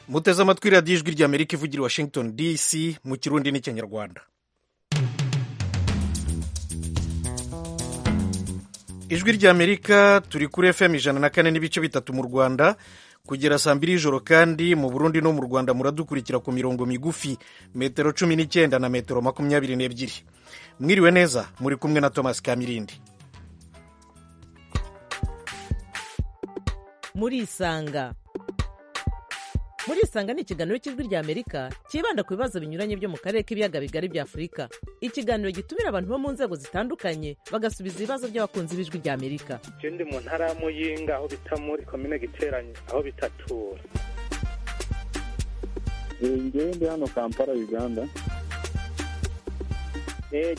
muteze amatwi radiyo ijwi ry'amerika ivugira i washington dc mu kirundi n'ikinyarwanda ijwi ry'amerika turi kuri fm ijana na kane n'ibice bitatu mu rwanda kugera saa mbiri y'ijoro kandi mu burundi no mu rwanda muradukurikira ku mirongo migufi metero cumi n'icyenda na metero makumyabiri n'ebyiri mwiriwe neza muri kumwe na thomas kamirindi murisanga murisanga ni ikiganiro cy'ijwi ry'amerika cyibanda ku bibazo binyuranye byo mu karere k'ibiyaga bigari bya afurika ikiganiro gitumira abantu bo mu nzego zitandukanye bagasubiza ibibazo by'abakunzi b'ijwi ry'amerika icyo ndi mu ntara ya muyinga aho bita muri komine giteranye aho bitatura ngewe ndi hano kampala uganda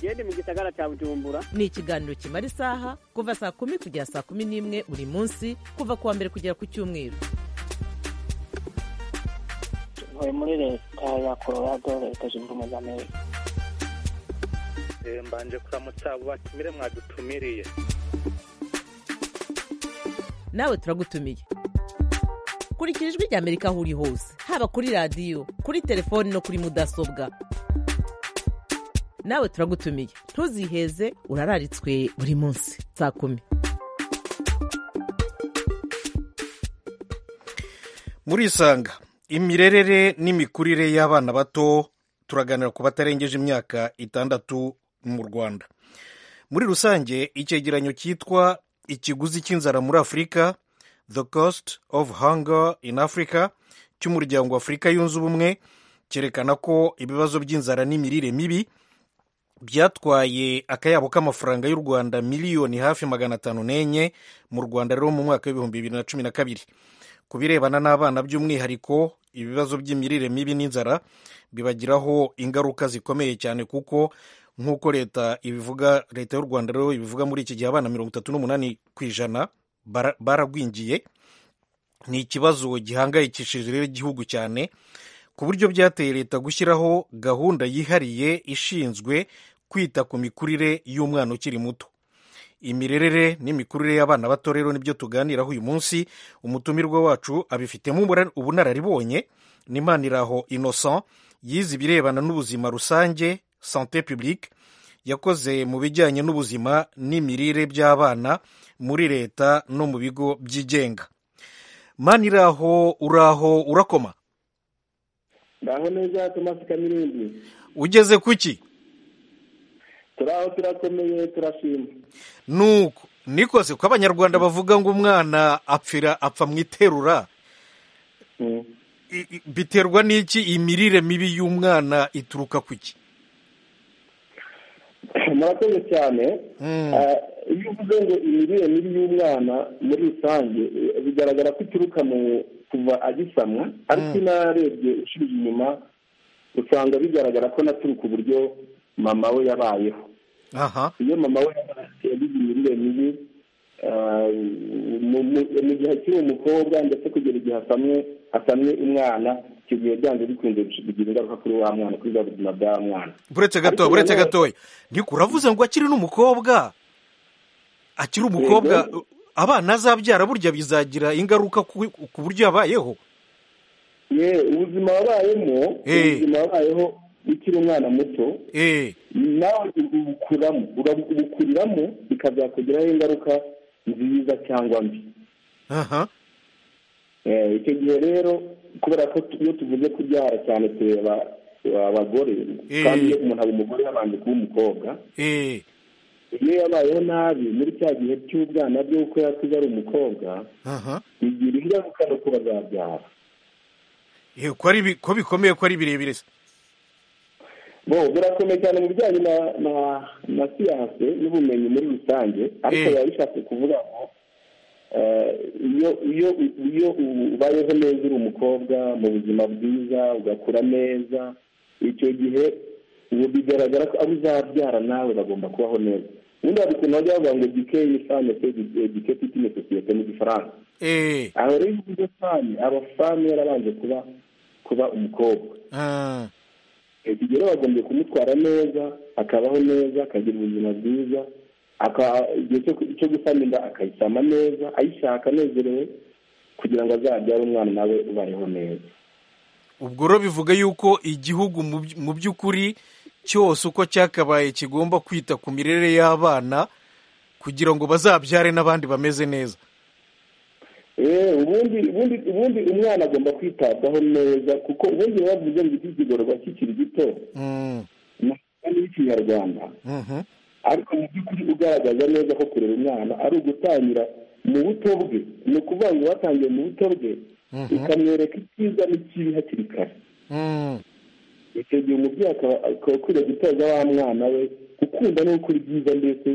genda mu gisagara cya bujumbura ni ikiganiro kimara isaha kuva saa kumi kugera saa kumi n'imwe buri munsi kuva ku wa mbere kugera ku cyumweru ntuye muri leta ya colorado leta zunze ubumwe za amerika mbanje kuramutsa abo batumire mwadutumiriye nawe turagutumiye kurikira ijwi ry'amerika aho uri hose haba kuri radiyo kuri telefoni no kuri mudasobwa nawe turagutumiye ntuziheze urararitswe buri munsi saa kumi murisanga imirerere n'imikurire y'abana bato turaganira ku batarengeje imyaka itandatu mu rwanda muri rusange icyegeranyo cyitwa ikiguzi cy'inzara muri afurika the cost of hunger in africa cy'umuryango w'afurika yunze ubumwe cyerekana ko ibibazo by'inzara n'imirire mibi byatwaye akayabo k'amafaranga y'u rwanda miliyoni hafi magana atanu n'enye mu rwanda rero mu mwaka w'ibihumbi bibiri na cumi na kabiri ku birebana n'abana by'umwihariko ibibazo by'imirire mibi n'inzara bibagiraho ingaruka zikomeye cyane kuko nk'uko leta ibivuga leta y'u rwanda rero ibivuga muri iki gihe abana mirongo itatu n'umunani ku ijana baragwingiye ni ikibazo gihangayikishije rero igihugu cyane ku buryo byateye leta gushyiraho gahunda yihariye ishinzwe kwita ku mikurire y'umwana ukiri muto imirerere n'imikurire y'abana bato rero nibyo tuganiraho uyu munsi umutumirwa wacu abifitemo ubunararibonye n'impaniraho innocent yize ibirebana n'ubuzima rusange sante publique yakoze mu bijyanye n'ubuzima n'imirire by'abana muri leta no mu bigo byigenga maniraho uraho urakoma ndaho neza tomasi kamirindi ugeze kuki turaho turakomeye turashima nuko niko se ko abanyarwanda bavuga ngo umwana apfira apfa mu iterura biterwa n'iki imirire mibi y'umwana ituruka kuki murakoze cyane iyo uvuze ngo imirire mibi y'umwana muri rusange bigaragara ko ituruka mu kuva agisamwa ariko narebye ushije inyuma usanga bigaragara ko naturuka uburyo mama we yabayeho iyo mama we yagize imirire mibi mu gihe akiri umukobwa ndetse kugera igihe asamye asamye umwana icyo gihe byanze bikunze bigira ingaruka kuri wa mwana kuri bwa buzima bwa mwana buretse gatoya buretse gatoya niko uravuze ngo akiri n'umukobwa akiri umukobwa abana azabyara burya bizagira ingaruka ku buryo yabayeho ubuzima wabayemo ubuzima wabayeho ukiri umwana muto nawe ubukuramo ubukuriramo bikazakugiraho ingaruka nziza cyangwa mbi icyo gihe rero kubera ko iyo tuvuze kubyara cyane tureba abagore kandi iyo umuntu aba umugore yabanje kuba umukobwa iyo yabayeho nabi muri cya gihe cy'ubwana bwe kuko yakuze ari umukobwa bigira ingaruka no kuba zabyara ko bikomeye ko ari birebire se bo birakomeye cyane mu bijyanye na siyanse n'ubumenyi muri rusange ariko biba bishatse kuvuga ngo iyo ubayeho neza uri umukobwa mu buzima bwiza ugakura neza icyo gihe ubu bigaragara ko abo uzabyara nawe bagomba kubaho neza ubundi hari ukuntu bajya bavuga ngo gike yifane se gike titine sosiyete mu gifaransa aho rero iyo uvuze fani aba fani yarabanje kuba kuba umukobwa iki gihe bagombye kumutwara neza akabaho neza akagira ubuzima bwiza igihe cyo gusama inda akayisama neza ayishaka anezerewe kugira ngo azabyare umwana nawe ubayeho neza ubwo rero bivuga yuko igihugu mu by- mu by'ukuri cyose uko cyakabaye kigomba kwita ku mirere y'abana kugira ngo bazabyare n'abandi bameze neza Eh, ubundi ubundi ubundi umwana agomba kwitabwaho neza kuko ubundi biba bivuze ngo iki kigororwa kikiri gito Mm, ni ikinyarwanda mhm, ariko mu by'ukuri ugaragaza neza ko kurera umwana ari ugutangira mu buto bwe ni ukuvuga ngo watangiye mu buto bwe Mhm. ukamwereka icyiza n'ikibi hakiri kare mm, icyo gihe umubyeyi akaba akaba akwiriye gutoza wa mwana we gukunda no gukora ibyiza ndetse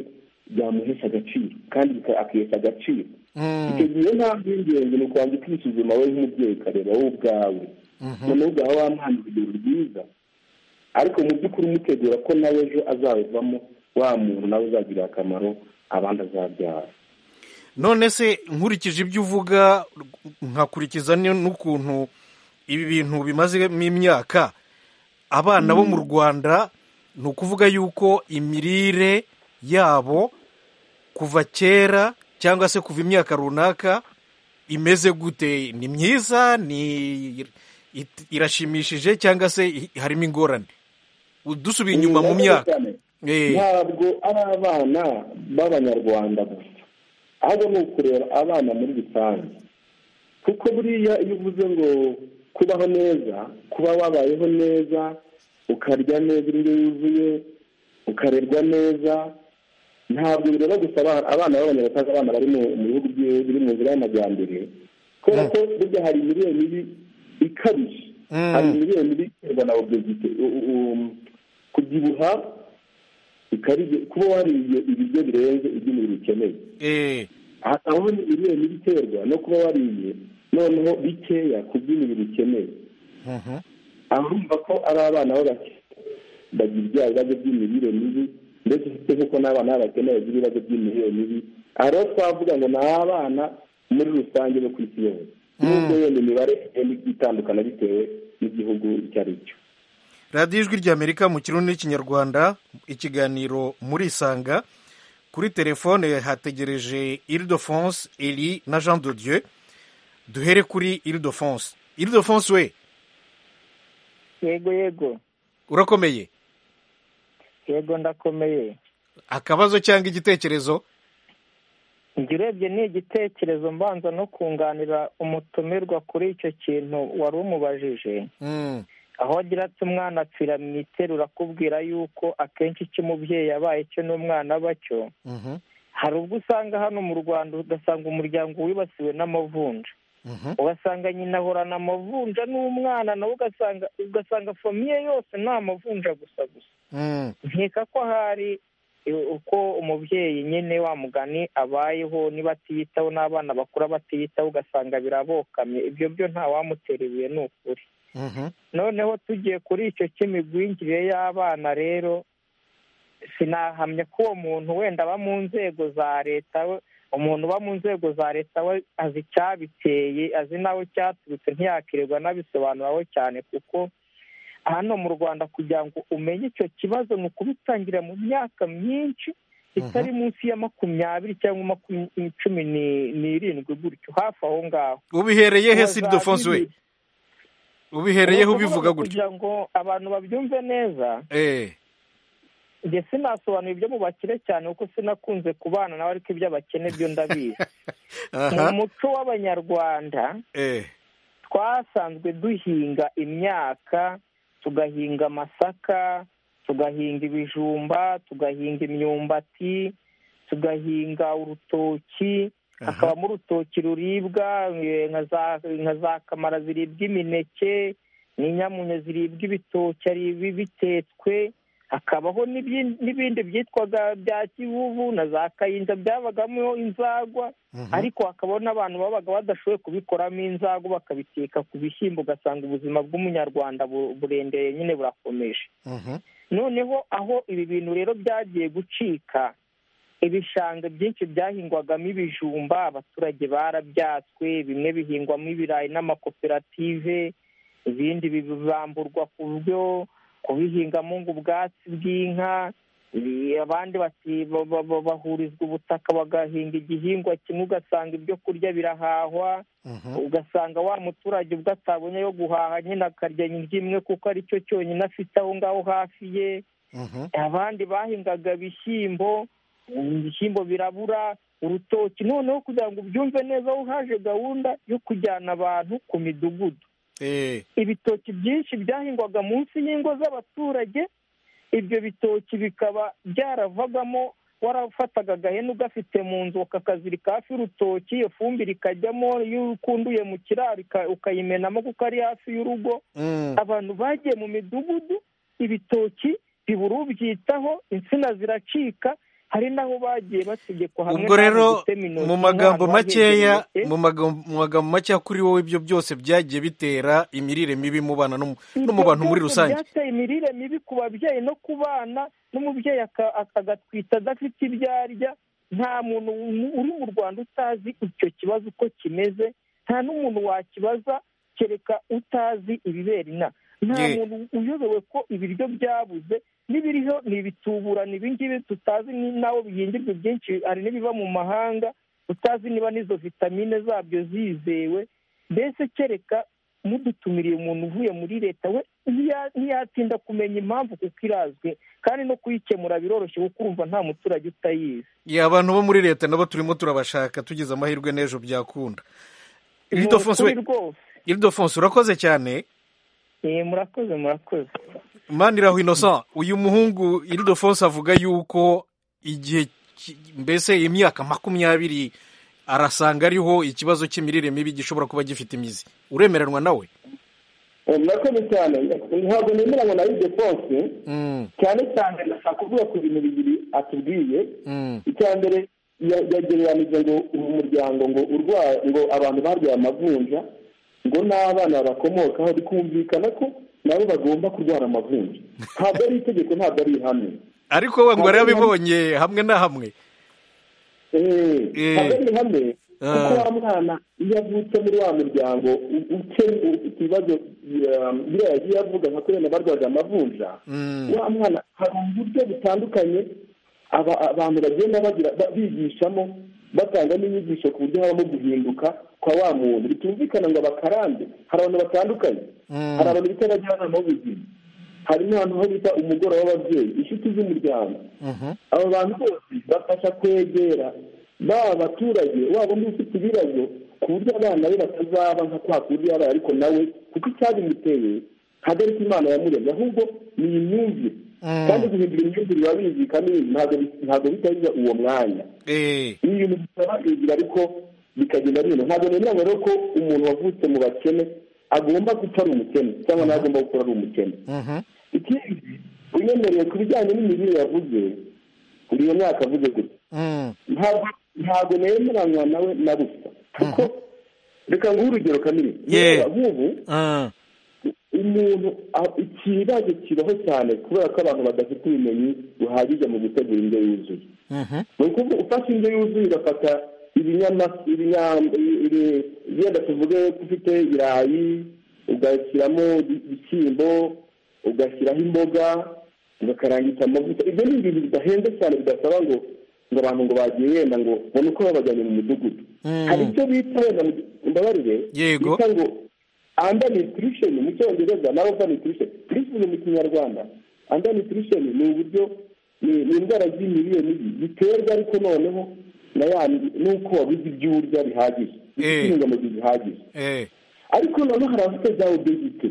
byamuhesha agaciro kandi bika- akihesha agaciro icyo mm, gihe niyo mpamvu y'ingenzi ni ukubanza ukisuzuma wowe nk'umubyeyi ukareba wowe ubwawe mhm, noneho ugaha wa mwana urugero rwiza ariko mu by'ukuri umutegura ko nawe ejo azabivamo wa muntu nawe uzagirira akamaro abandi azabyara none se nkurikije ibyo uvuga nkakurikiza ni- n'ukuntu ibi bintu bimazemo imyaka abana bo mu rwanda ni ukuvuga yuko imirire yabo kuva kera cyangwa se kuva imyaka runaka imeze gute ni myiza ni it- irashimishije cyangwa se i- harimo ingorane dusubiye inyuma mu myaka Eh. ntabwo ari abana b'abanyarwanda gusa ahubwo ni ukureba abana muri rusange kuko buriya iyo uvuze ngo kubaho neza kuba wabayeho neza ukarya neza indyo yuzuye ukarerwa neza ntabwo bireba gusa abana- abana b'abanyarwanda abana bari mu mu bihugu byi- biri mu nzira y'amajyambere kubera ko burya hari imirire mibi ikabije Mm. hari imirire mibi iterwa na obesite u- u- kubyibuha ikabije kuba wariye ibiryo birenze ibyo umubiri ukeneye eh, aho imirire mibi iterwa no kuba wariye noneho bikeya ku byo umubiri ukeneye mhm, arumva ko ari abana b'abake bagira ibya bibazo by'imirire mibi ndetse ufite nk'uko n'abana b'abakene bagira ibibazo by'imirire mibi hari aho twavuga ngo ni abana muri rusange bo ku isi yose nubwo yenda imibare igenda itandukana bitewe n'igihugu icyo ari cyo radiyo ijwi ry'amerika mu kirundi n'ikinyarwanda ikiganiro muri isanga kuri telefone hategereje iridofonse eri na jean de dieu duhere kuri iridofonse iridofonse we yego yego urakomeye yego ndakomeye akabazo cyangwa igitekerezo njye urebye ni igitekerezo mbanza no kunganira umutumirwa kuri icyo kintu wari umubajije Mm, aho agira ati umwana apfira mu iterura akubwira yuko akenshi icyo umubyeyi yabaye cyo n'umwana aba cyo mhm, hari ubwo usanga hano mu rwanda ugasanga umuryango wibasiwe n'amavunja mhm, ugasanga nyina ahorana amavunja n'umwana nawe ugasanga ugasanga famiye yose nta mavunja gusa gusa mm, nkeka ko hari eh, uko umubyeyi nyine wa mugani abayeho niba atiyitaho n'abana bakura batiyitaho ugasanga birabokamye ibyo byo nta wamutera ibuye ni ukuri mhm, noneho tugiye kuri icyo cy'imigwingire y'abana rero sinahamya ko uwo muntu wenda aba mu nzego za leta we umuntu uba mu nzego za leta we azi icyabiteye azi n'aho cyaturutse ntiyakirirwa n'abisobanuraho cyane kuko hano mu rwanda kugira ngo umenye icyo kibazo ni ukubitangira mu myaka myinshi itari munsi ya makumyabiri cyangwa makumyabiri cumi ni- n'irindwi gutyo hafi aho ngaho ubihereye he si Wazabizi- iridofonse we ubihereyeho Ni ubivuga ukuvuga ngo gutyo kugira ngo abantu babyumve neza Eh, njye sinasobanura ibyo mu bakire cyane kuko sinakunze kubana nawe ariko iby'abakene byo ndabizi mu aha, muco w'abanyarwanda eh, twasanzwe duhinga imyaka tugahinga amasaka tugahinga ibijumba tugahinga imyumbati tugahinga urutoki aha, hakabamo urutoki ruribwa eh, nka za- nka za kamara ziribwa imineke n'inyamunyo ziribwa ibitoki ari ibi- bitetswe hakabaho n'ibyi- n'ibindi byitwaga bya kivuvu na za kayinja byabagamo inzagwa mhm, ariko hakabaho n'abantu babaga badashoboye kubikoramo inzago bakabiteka ku bishyimbo ugasanga ubuzima bw'umunyarwanda bu- burendeye nyine burakomeje mhm, noneho aho ibi bintu rero byagiye gucika ibishanga byinshi byahingwagamo ibijumba abaturage barabyatswe bimwe bihingwamo ibirayi n'amakoperative ibindi bibamburwa ku byo kubihingamo ngo ubwatsi bw'inka Eh, abandi bati ba- ba- ba- bahurizwa ubutaka bagahinga igihingwa kimwe ugasanga ibyo kurya birahahwa Mhm. ugasanga wa muturage ubwo atabonye yo guhaha nyine akarya imwe kuko ari cyo cyonyine afite aho ngaho hafi ye Mhm. abandi bahingaga ibishyimbo ibishyimbo birabura urutoki noneho kugira ngo ubyumve neza aho haje gahunda yo kujyana abantu ku midugudu Eh, ibitoki byinshi byahingwaga munsi y'ingo z'abaturage ibyo bitoki bikaba byaravagamo warafataga agahene ugafite mu nzu ukakazirika hafi y'urutoki iyo fumbire ikajyamo iyo ukunduye mu kiraro uka- ukayimenamo kuko ari hafi y'urugo mm. abantu bagiye mu midugudu ibitoki bibura ubyitaho insina ziracika hari n'aho bagiye bategekwa hamwe ubwo rero n'aho gutema intoki, mu magambo umwana wagendeje makeya intoki. mu magam- mu magambo makeya kuri wowe ibyo byose byagiye bitera imirire mibi mu bana no mu- no mu Ibyo bantu muri byose rusange byateye imirire mibi ku babyeyi no ku bana n'umubyeyi aka- aka- agatwita adafite ibyo arya nta muntu u- uri mu rwanda utazi icyo kibazo uko kimeze nta n'umuntu wakibaza kereka utazi ibibera inaha nta Ye. muntu uyobewe ko ibiryo byabuze n'ibiriho ni ibituburano ibingibi tutazi ni nawe bihingirwa byinshi hari n'ibiva mu mahanga utazi niba n'izo vitamine zabyo zizewe mbese kereka mudutumiriye umuntu uvuye muri leta we ntiya- ntiyatinda kumenya impamvu kuko irazwi kandi no kuyikemura biroroshye kuko urumva nta muturage utayizi ya abantu bo muri leta nabo turimo turabashaka tugize amahirwe n'ejo byakunda Ni Iridofonso we- ukuri rwose iridofonso urakoze cyane Eh, murakoze murakoze maniraho innocent uyu muhungu iridofonso avuga yuko igihe ki- mbese imyaka makumyabiri arasanga ariho ikibazo cy'imirire mibi gishobora kuba gifite imizi uremeranwa nawe murakoze cyane ntabwo nemeranywa na iryo kose Mm, cyane cyane ndashaka kuvuga ku bintu bibiri atubwiye mm, icya mbere ya- yagereranije ngo uyu muryango ngo urwaye ngo abantu barwaye amavunja ngo n'abana bakomokaho bikumvikana ko nabo bagomba kurwara amavunja ntabwo ari itegeko ntabwo ari ihame ariko we ngo yarabibonye hamwe na hamwe Eh, Eh. ntabwo ari ihame Ah. kuko wa mwana iyo avutse muri wa muryango u- ukennye ufite ibibazo ya- biriya yagiye avuga nka kubera barwaje amavunja Mm, wa mwana hari uburyo butandukanye aba- abantu bagenda bagira ba- bigishamo batanga n'inyigisho ku buryo habamo guhinduka kwa wa muntu bitumvikana ngo abakarande hari abantu batandukanye Mm. hari abantu bita abajyanama b'ubuzima hari n'ahantu ho bita umugoroba w'ababyeyi inshuti z'umuryango mhm, abo bantu bose bafasha kwegera baba abaturage waba undi ufite ibibazo ku buryo abana be batazaba nka kwa kundi yabaye ariko nawe kuko icyabimuteye ntabwo ari ko imana yamuremye ahubwo ni imyumvire Mm. kandi guhindura imyumvire biba bizika n'ibintu ntabwo bi- ntabwo bitabiza uwo mwanya eh, ni ibintu bisaba kwigira ariko bikagenda bino ntabwo nemeranya rero ko umuntu wavutse mu bakene agomba gupfa ari umukene cyangwa nawe agomba gukora ari umukene mhm, ikindi unyemereye ku bijyanye n'imirire yavuze uri iyo myaka avuze gutya mm, ntabwo ntabwo nemeranywa nawe na busa kuko reka nguhe urugero kamere Yeah. Reba, nk'ubu ah, umuntu a- ikibazo kibaho cyane kubera ko abantu badafite ubumenyi buhagije mu gutegura indyo yuzuye mhm, ni ukuvuga ufashe indyo yuzuye ugafata ibinyama ibinya- ibi- ibi- wenda tuvuge ko ufite ibirayi ugashyiramo ibi- ibishyimbo ugashyiraho imboga ugakarangisha amavuta ibyo ni ibintu bidahenze cyane bidasaba ngo ngo abantu ngo bagiye wenda ngo babone uko babajyanye mu mudugudu Mm. hari icyo bita wenda mu- mbabarire Yego. bita ngo anda nutrition mu cyongereza nawe ava nutrition nutrition mu kinyarwanda anda nutrition ni uburyo ni ni indwara z'imirire mibi ziterwa ariko noneho na ya nuko wabuze ibyo urya bihagije Eh. bifite intungamubiri zihagije eh, ariko noneho hari abafite za obesite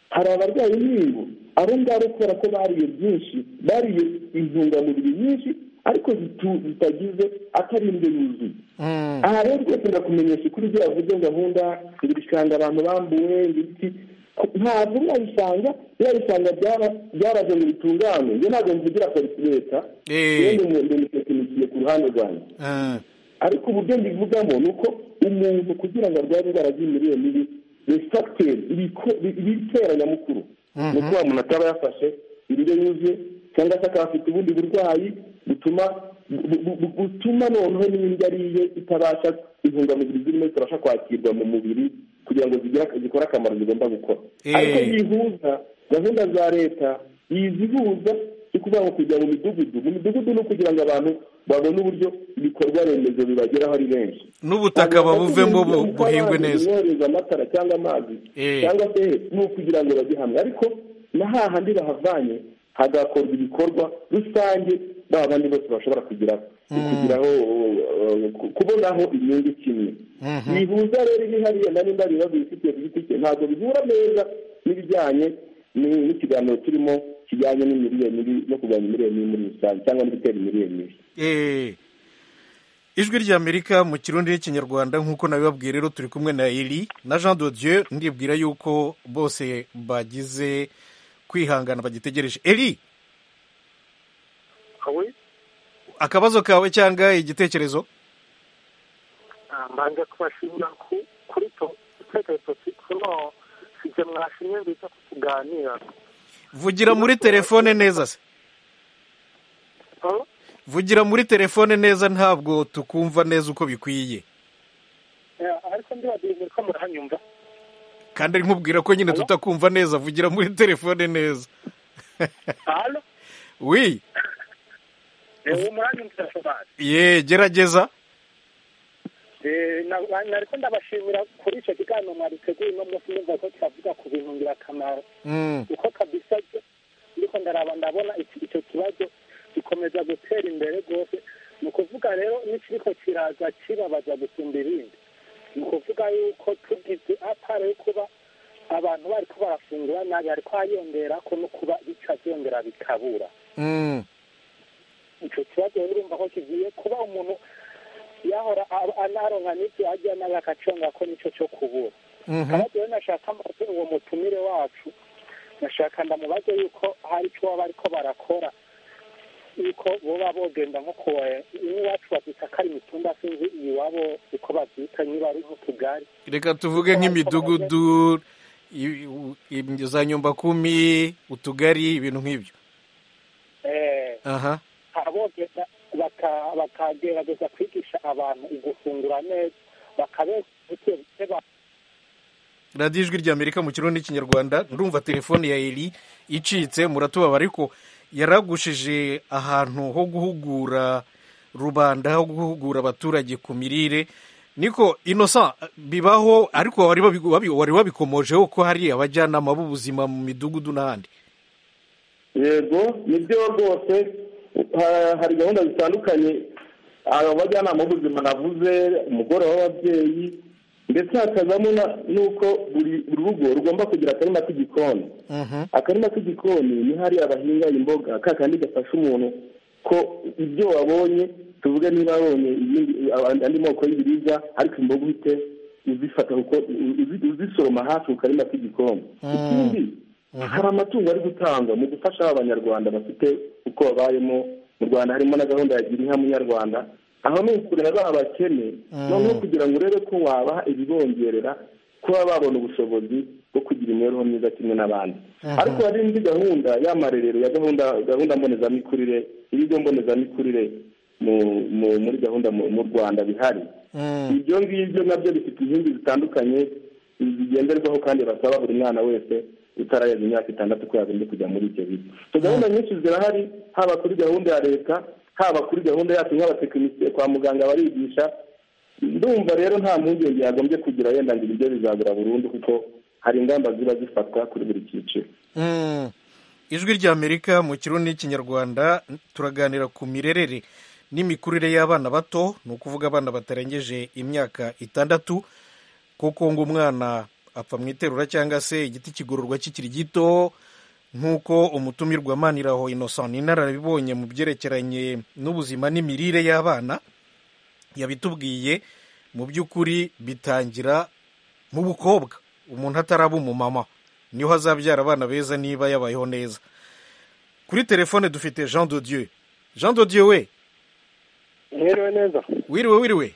hari abarwaye inkingo abo ngabo kubera ko bariye byinshi bariye intungamubiri nyinshi ariko zitu- zitagize atari indyo yuzuye mm, aha rero rwose ndakumenyesha ukuri ibyo yavuze gahunda ibishanga abantu bambuwe ibiti ku- ntabwo yabisanga yabisanga byaraje ngo bitungane njye ntabwo mvugira polisi leta Eh. rero ndimutenikiye ku ruhande rwanjye ah, ariko uburyo mbivugamo ni uko umuntu kugira ngo arwaye indwara z'imirire mibi ni fagiteri ibitera nyamukuru Mhm. ni uko wa muntu ataba yafashe indyo yuzuye cyangwa se akaba afite ubundi burwayi butuma bu- bu- bu- butuma noneho n'indyo ariye itabasha intungamubiri zirimo zitabasha kwakirwa mu mubiri kugira ngo zigire- zikore akamaro zigomba gukora Eh. ariko yihuza gahunda za leta yizihuza cyo kuvuga ngo kujya mu midugudu mu midugudu ni ukugira ngo abantu babone uburyo ibikorwa remezo bibageraho ari benshi n'ubutaka babuvemo bu- buhingwe neza bohereza amatara cyangwa amazi Eh. cyangwa se ni ukugira ngo bajye hamwe ariko na hahandi bahavanye hagakorwa ibikorwa rusange ba bandi bose bashobora kugeraho kugeraho eh, ku- kubonaho inyungu kimwe bihuza rero ibihariye na nimba biba bifitiye ku giti cye ntabwo bihura neza n'ibijyanye ni- n'ikiganiro turimo kijyanye n'imirire mibi no kurwanya imirire mibi muri rusange cyangwa no gutera imirire mibi Eh. ijwi ry'amerika mu kirundi n'ikinyarwanda nk'uko nabibabwiye rero turi kumwe na eri na jean de dieu ndibwira yuko bose bagize kwihangana bagitegereje eri awe akabazo kawe cyangwa igitekerezo mbanje kubashimira ku- kuri icyo gitekerezo kino sibyo mwashimye biza kutuganira vugira muri telefone neza se Oh, vugira muri telefone neza ntabwo tukumva neza uko bikwiye eh, ariko ndibabwiye muri ko murahanyumva kandi nkubwira ko nyine tutakumva neza vugira muri telefone neza hano wi ubu murahanyumvira shobora ye gerageza Eh, na- na- nariko ndabashimira kuri ico kiganiro mwariteguye uno munsi numva ko twavuga ku bintu ngirakamaro Mm, uko kabisa je ndiko ndaraba ndabona iki- ico kibazo gikomeza gutera imbere rwose ni ukuvuga rero n'ikiriko kiraza kibabaza gusumba ibindi ni ukuvuga yuko tugize apara yo kuba abantu bariko barafungura nabi hariko hariyongerako no kuba bitavyongera bikabura mm, icyo kibazo rero urumva ko kigiye kuba umuntu yahora a- anaronka n'ibyo ajya nawe agaconga ko nicyo cyo kubura mhm, kandi rero nashaka mbabwira uwo mutumire wacu nashaka ndamubaze yuko hari icyo baba bariko barakora yuko boba bogenda nko kuwa iwacu babyita ko ari imitumba sinzi iwabo uko babyita niba ari nk'utugari reka tuvuge nk'imidugudu i- u- im- za nyumbakumi utugari ibintu nk'ibyo eh, aha abogeza baka- bakagerageza kwigisha abantu ugufungura neza bakabeza ibyo ba radiyo ijwi rya amerika mu kirundi n'ikinyarwanda ndumva telefone ya eri icitse muratubaba ariko yaragushije ahantu ho guhugura rubanda ho guhugura abaturage ku mirire niko inosa bibaho ariko wari babi- wabi- wari wabikomojeho ko hari abajyanama b'ubuzima mu midugudu n'ahandi yego nibyo rwose ha- hari gahunda zitandukanye aba bajyanama b'ubuzima navuze umugore w'ababyeyi ndetse hakazamo na- n'uko buri buri rugo rugomba kugira akarima k'igikoni Mhm. akarima k'igikoni ni hariya bahinga imboga ka kandi gafasha umuntu ko ibyo wabonye tuvuge niba wabonye ibindi andi- andi moko y'ibiribwa ariko imboga uhite uzifata kuko uzi- uzi- uzisoroma hafi ku karima k'igikoni ikindi hari amatungo ari gutangwa mu gufasha abanyarwanda bafite uko babayemo mu rwanda harimo na gahunda ya gira inka munyarwanda aho ni ukurera ba bakene noneho kugira ngo urebe ko wabaha ibibongerera kuba babona ubushobozi bwo kugira imibereho myiza kimwe n'abandi ariko hari indi gahunda y'amarerero ya gahunda gahunda mbonezamikurire ibigo mbonezamikurire mu, mu, muri gahunda mu, mu rwanda bihari Mm. ibyo ngibyo nabyo bifite inkingi zitandukanye zigenderwaho kandi basaba buri mwana wese utarageza imyaka itandatu ko yazanye kujya muri ibyo bigo so gahunda nyinshi zirahari haba kuri gahunda ya leta haba kuri gahunda yacu nk'abatekinisiye kwa muganga barigisha ndumva rero nta mpungenge yagombye kugira wenda ngo ibiryo bizabura burundu kuko hari ingamba ziba zifatwa kuri buri cyiciro Mm. ijwi rya amerika mu kirundi n'ikinyarwanda turaganira ku mirerere n'imikurire y'abana bato ni ukuvuga abana batarengeje imyaka itandatu kuko ngo umwana apfa mu iterura cyangwa se igiti kigororwa kikiri gito nk'uko umutumirwa maniraho innocent ni inararibonye mu byerekeranye n'ubuzima n'imirire y'abana yabitubwiye mu by'ukuri bitangira mu bukobwa umuntu ataraba umumama niho azabyara abana beza niba yabayeho neza kuri telefone dufite jean de dieu jean de dieu we mwiriwe neza wiriwe wiriwe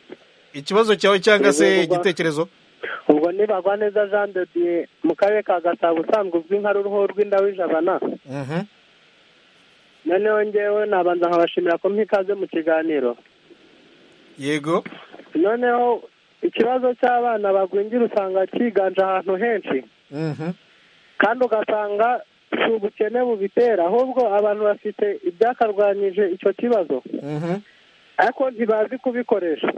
ikibazo cyawe cyangwa se Yego, baba. igitekerezo ubwo nibagwa neza jean de dieu mu karere ka gasabo usanzwe uzwi nka ruruhu rw'indawijabana Mhm. noneho ngewe nabanza nkabashimira ko mpikaze mu kiganiro yego noneho ikibazo cy'abana bagwingira usanga cyiganje ahantu henshi Mhm. kandi ugasanga si ubukene bubitera ahubwo abantu bafite ibyakarwanyije icyo kibazo Mhm. ariko ntibazi kubikoresha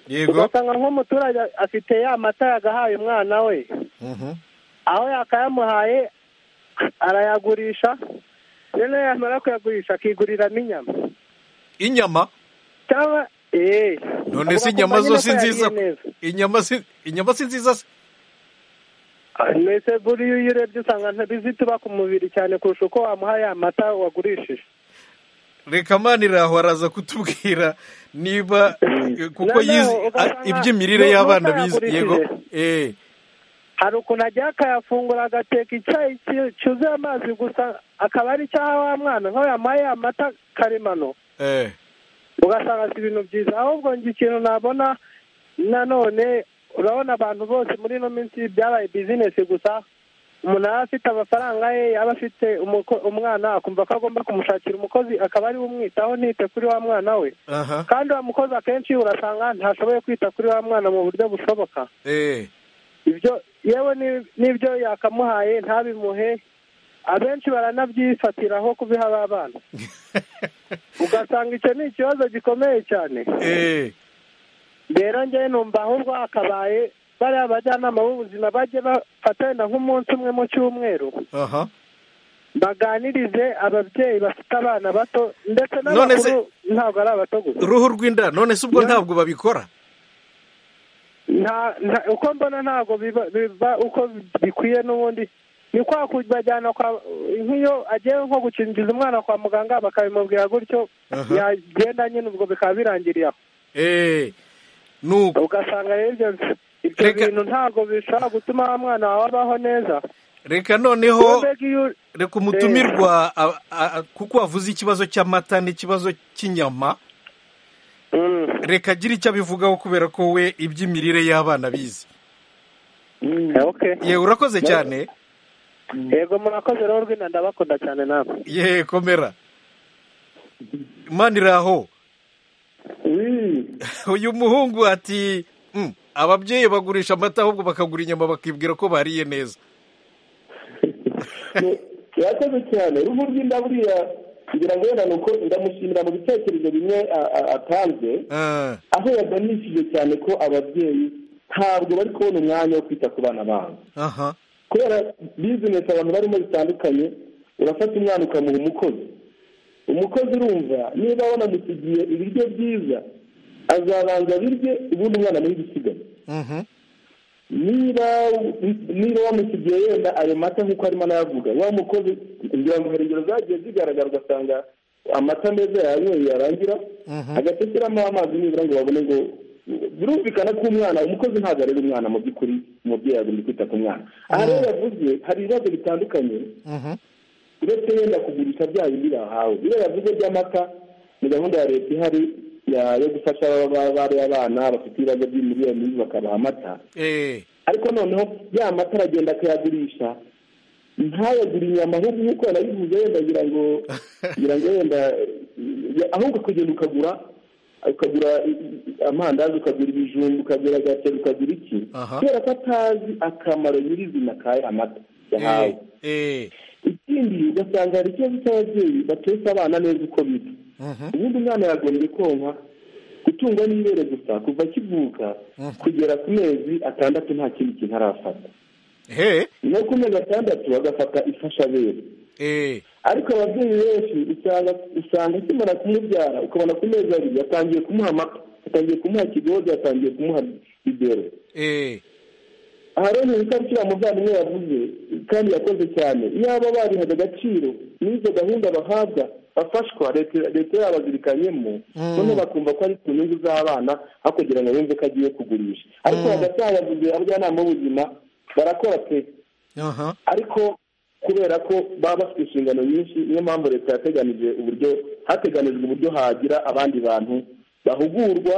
yego ugasanga nk'umuturage afite ya mata yagahaye umwana we Mhm. aho yakayamuhaye arayagurisha noneho yamara kuyagurisha akiguriramo inyama inyama cyangwa eee None se inyama zo si nziza? inyama si inyama si nziza se mbese buriya iyo urebye usanga ntibizituba ku mubiri cyane kurusha uko wamuha ya mata wagurishije reka mani iraho araza kutubwira niba eh, kuko Noneho yizi ugasanga a- iby'imirire nu- y'abana nuko bize yagurishije. yego eh hari ukuntu agiye akayafungura agateka icyayi ki- cyuzuye amazi gusa akaba ari icyaha wa mwana nk'aho yamuhaye amata karemano eh ugasanga si ibintu byiza ahubwo njye ikintu nabona nanone urabona abantu bose muri ino minsi byabaye bizinesi gusa umuntu aba afite amafaranga ye yaba afite umuko- umwana akumva ko agomba kumushakira umukozi akaba ari we umwitaho ntite kuri wa mwana we aha kandi wa mukozi akenshi urasanga ntashoboye kwita kuri wa mwana mu buryo bushoboka eh ibyo yewe ni- n'ibyo yakamuhaye ntabimuhe abenshi baranabyifatiraho kubiha ba bana ugasanga icyo ni ikibazo gikomeye cyane eh rero ngewe numva ahubwo hakabaye bariya bajyanama b'ubuzima bajye bafatanya nk'umunsi umwe mu cyumweru aha baganirize ababyeyi bafite abana bato ndetse None se- n'abakuru ntabwo ari abato gusa uruhu rw'inda none se ubwo Ya. ntabwo babikora nta nta- uko mbona ntabwo biba biba uko bikwiye n'ubundi ni kwa kubajyana kwa nk'iyo agiye nko gukingiza umwana kwa muganga bakabimubwira gutyo Aha. yagenda nyine ubwo bikaba birangiriye aho eh nuko ugasanga rero ibyo ibyo Reka- bintu ntabwo bishobora gutuma wa mwana wawe abaho neza reka noneho Mbega iyo- reka umutumirwa a- a- a- kuko wavuze ikibazo cy'amata n'ikibazo cy'inyama Mm, reka agire icyo abivugaho kubera ko we iby'imirire y'abana bize mm, okay. yewe urakoze cyane yego murakoze rero rw'inda ndabakunda cyane nawe yewe komera mani iraho uyu muhungu ati "Mm, ababyeyi bagurisha amata ahubwo bakagura inyama bakibwira ko bariye neza yakoze cyane uruhu rw'inda buriya kugira ngo wenda ni uko ndamushimira mu bitekerezo bimwe a- a- atanze Ah, aho yaganishije cyane ko ababyeyi ntabwo bari kubona umwanya wo kwita ku bana babo aha kubera bizinesi abantu barimo zitandukanye urafata umwana ukamuha umukozi umukozi urumva niba wanamusigiye ibiryo byiza azabanza abirye ubundi umwana amuhe igisigaye mhm, niba niba wamusigiye yenda ayo mata nk'uko arimo anayavuga wa mukozi ngira ngo hari ingero zagiye zigaragara ugasanga amata meza yanyweye yarangira Mhm. agatekeramo amazi nibura ngo babone ngo birumvikana ko umwana umukozi ntabwo areba umwana mu by'ukuri umubyeyi agomba kwita ku mwana aha rero yavuze hari ibibazo bitandukanye mhm, uretse yenda kugurisha bya bindi bahawe biriya yavuze by'amata ni gahunda ya leta ihari ya- yo gufasha aba- bari abana bafite ibibazo by'imirire mibi bakabaha amata eh, ariko noneho ya mata aragenda akayagurisha ntayagure inyama ahubwo nk'uko yarabivuze yenda agira ngo ngira ngo yenda ya- ahubwo ukagenda ukagura ukagura i- i- amandazi ukagura ibijumba ukagura agaceri ukagura iki Aha. kubera ko atazi akamaro nyirizina ka ya mata yahawe eh, eh, ikindi ugasanga hari ikibazo cy'ababyeyi batetse abana neza uko bita mhm, ubundi umwana yagombye konka gutungwa n'ibere gusa kuva akivuka Mhm. kugera ku mezi atandatu nta kindi kintu arafata he, no ku mezi atandatu agafata ifashabere eh, ariko ababyeyi benshi usanga usanga akimara kumubyara ukabona ku mezi abiri atangiye kumuha amata atangiye kumuha ikigozi atangiye kumuha ibere eh, aha rero ni itariki muvandimwe yavuze kandi yakoze cyane iyaba barihaga agaciro n'izo gahunda bahabwa bafashwa leta leta yabazirikanyemo Mm. noneho bakumva ko ari ku nyungu z'abana aho kugira ngo yumve ko agiye kugurisha ariko hagati aha yavuze abajyanama b'ubuzima barakora pe aha, ariko kubera ko baba bafite inshingano nyinshi niyo mpamvu leta yateganije uburyo hateganijwe uburyo hagira abandi bantu bahugurwa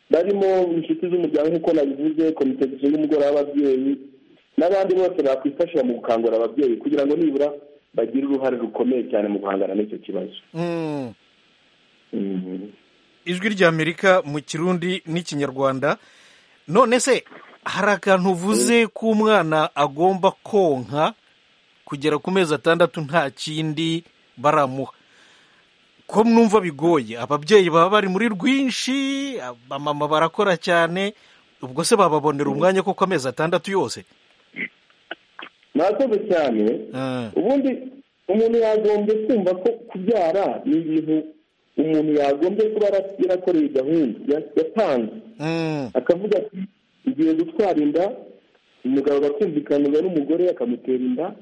barimo inshuti z'umuryango nk'uko nabivuze komite zishinzwe umugoroba w'ababyeyi n'abandi bose bakwifashisha mu gukangurira ababyeyi kugira ngo nibura bagire uruhare rukomeye cyane mu guhangana n'icyo kibazo mm. Mhm. ijwi ry'amerika mu kirundi n'ikinyarwanda none se hari akantu uvuze ko umwana agomba konka kugera ku mezi atandatu nta kindi baramuha ko numva bigoye ababyeyi baba bari muri rwinshi abamama barakora cyane ubwo se bababonera umwanya kuko amezi atandatu yose murakoze cyane Ah. ubundi umuntu yagombye kumva ko kubyara ni ibintu umuntu yagombye kuba yara- yarakoreye gahunda ya- yatanze Mm. akavuga ati ngiye gutwara inda umugabo agakumvikanirwa n'umugore akamutera inda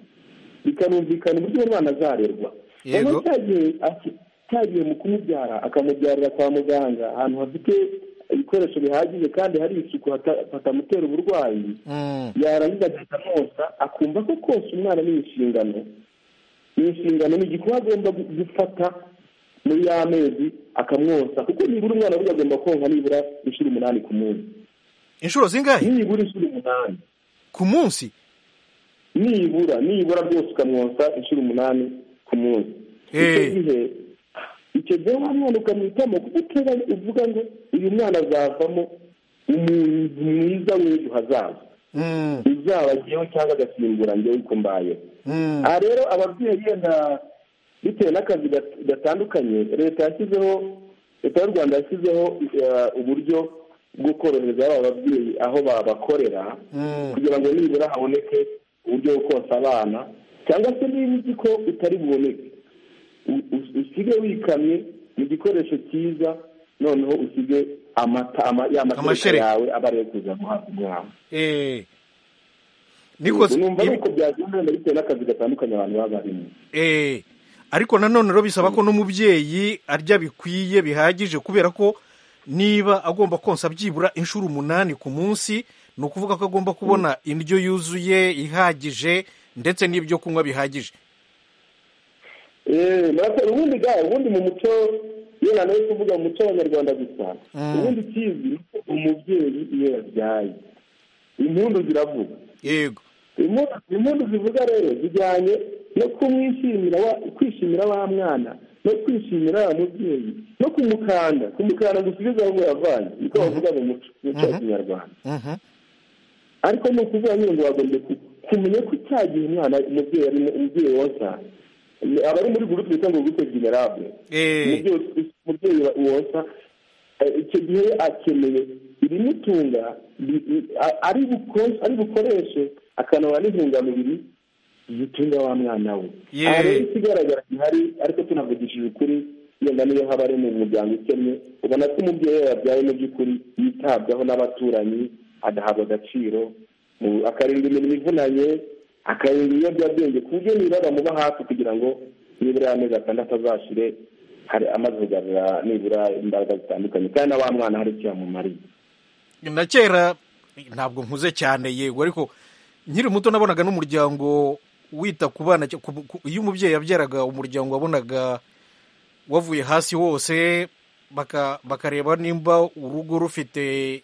bikanumvikana uburyo umwana azarerwa Yego. ubu cyagiye aki- cyagiye mu kumubyara akamubyarira kwa muganga ahantu hafite ibikoresho bihagije kandi hari isuku hata- hatamutera uburwayi Mm. yarangiza agahita amwosa akumva ko kose umwana ni inshingano ni inshingano ni igikorwa agomba gu- gufata muri ya mezi akamwosa kuko nibura umwana burya agomba konka nibura inshuro umunani ku munsi inshuro zingahe nibura inshuro umunani ku munsi nibura nibura rwose ukamwosa inshuro umunani ku munsi icyo Eh. gihe icyo gihe wa mwana ukamwitamo kuko uteganya uvuga ngo uyu mwana azavamo umuntu mwiza w'ejo hazaza Mm. uzaba njyewe cyangwa agasimbura njyewe uko mbayeho Mm. aha rero ababyeyi yenda bitewe n'akazi gat- gatandukanye leta yashyizeho leta y'u rwanda yashyizeho eh, uburyo bwo korohereza aba babyeyi aho babakorera Mm. kugira ngo nibura haboneke uburyo bwo konsa abana cyangwa se niba uzi ko utari buboneke u- u- usige wikamye mu gikoresho cyiza noneho usige amata ama- ya mashereka Amashereka. yawe aba ariyo kuza guhabwa umwana Eh. Ubwo Niko- numva ari ibi- uko byagenda bitewe n'akazi gatandukanye abantu baba barimo Eh, ariko nanone rero bisaba ko n'umubyeyi arya bikwiye bihagije kubera ko niba agomba konsa byibura inshuro umunani ku munsi ni ukuvuga ko agomba kubona indyo yuzuye ihagije ndetse n'ibyo kunywa bihagije Eh, murakoze ubundi ga ubundi mu muco iyo nanone kuvuga mu muco w'abanyarwanda gusa Mm. ubundi kizi ni uko umubyeyi iyo yabyaye impundu ziravuga yego Impundu- impundu zivuga rero zijyanye no kumwishimira wa- kwishimira wa mwana no kwishimira wa mubyeyi no kumukanda kumukanda gusubiza aho yavanye niko bavuga mu muco mu muco wa kinyarwanda Mhm. ariko ni ukuvuga nyine ngo bagombye ku- kumenya ko icyaha gihe umwana umubyeyi arimo umubyeyi wonsa ni- aba ari muri guru twita ngo gute generable Eh, umubyeyi us- umubyeyi wa- wonsa eh, icyo gihe akeneye ibimutunga bi- bi- a- ari buko- ari bukoreshe akanabona n'intungamubiri zitunga wa mwana we Yeah. aha rero ikigaragara gihari ariko tunavugishije ukuri yenda niyo haba ari mu muryango ukennye ubona ko umubyeyi we yabyaye mu by'ukuri yitabwaho n'abaturanyi agahabwa agaciro mu- akarindwa imirimo ivunanye akarindwa ibiyobyabwenge ku buryo nibura bamuba hafi kugira ngo nibura y'amezi atandatu azashire hari amaze kugarura nibura imbaraga zitandukanye kandi na wa mwana hari icyo yamumariye na kera ntabwo nkuze cyane yego ariko nkiri muto nabonaga n'umuryango wita ku bana cya- ku- ku- iyo umubyeyi yabyaraga umuryango wabonaga wavuye hasi wose baka- bakareba nimba urugo rufite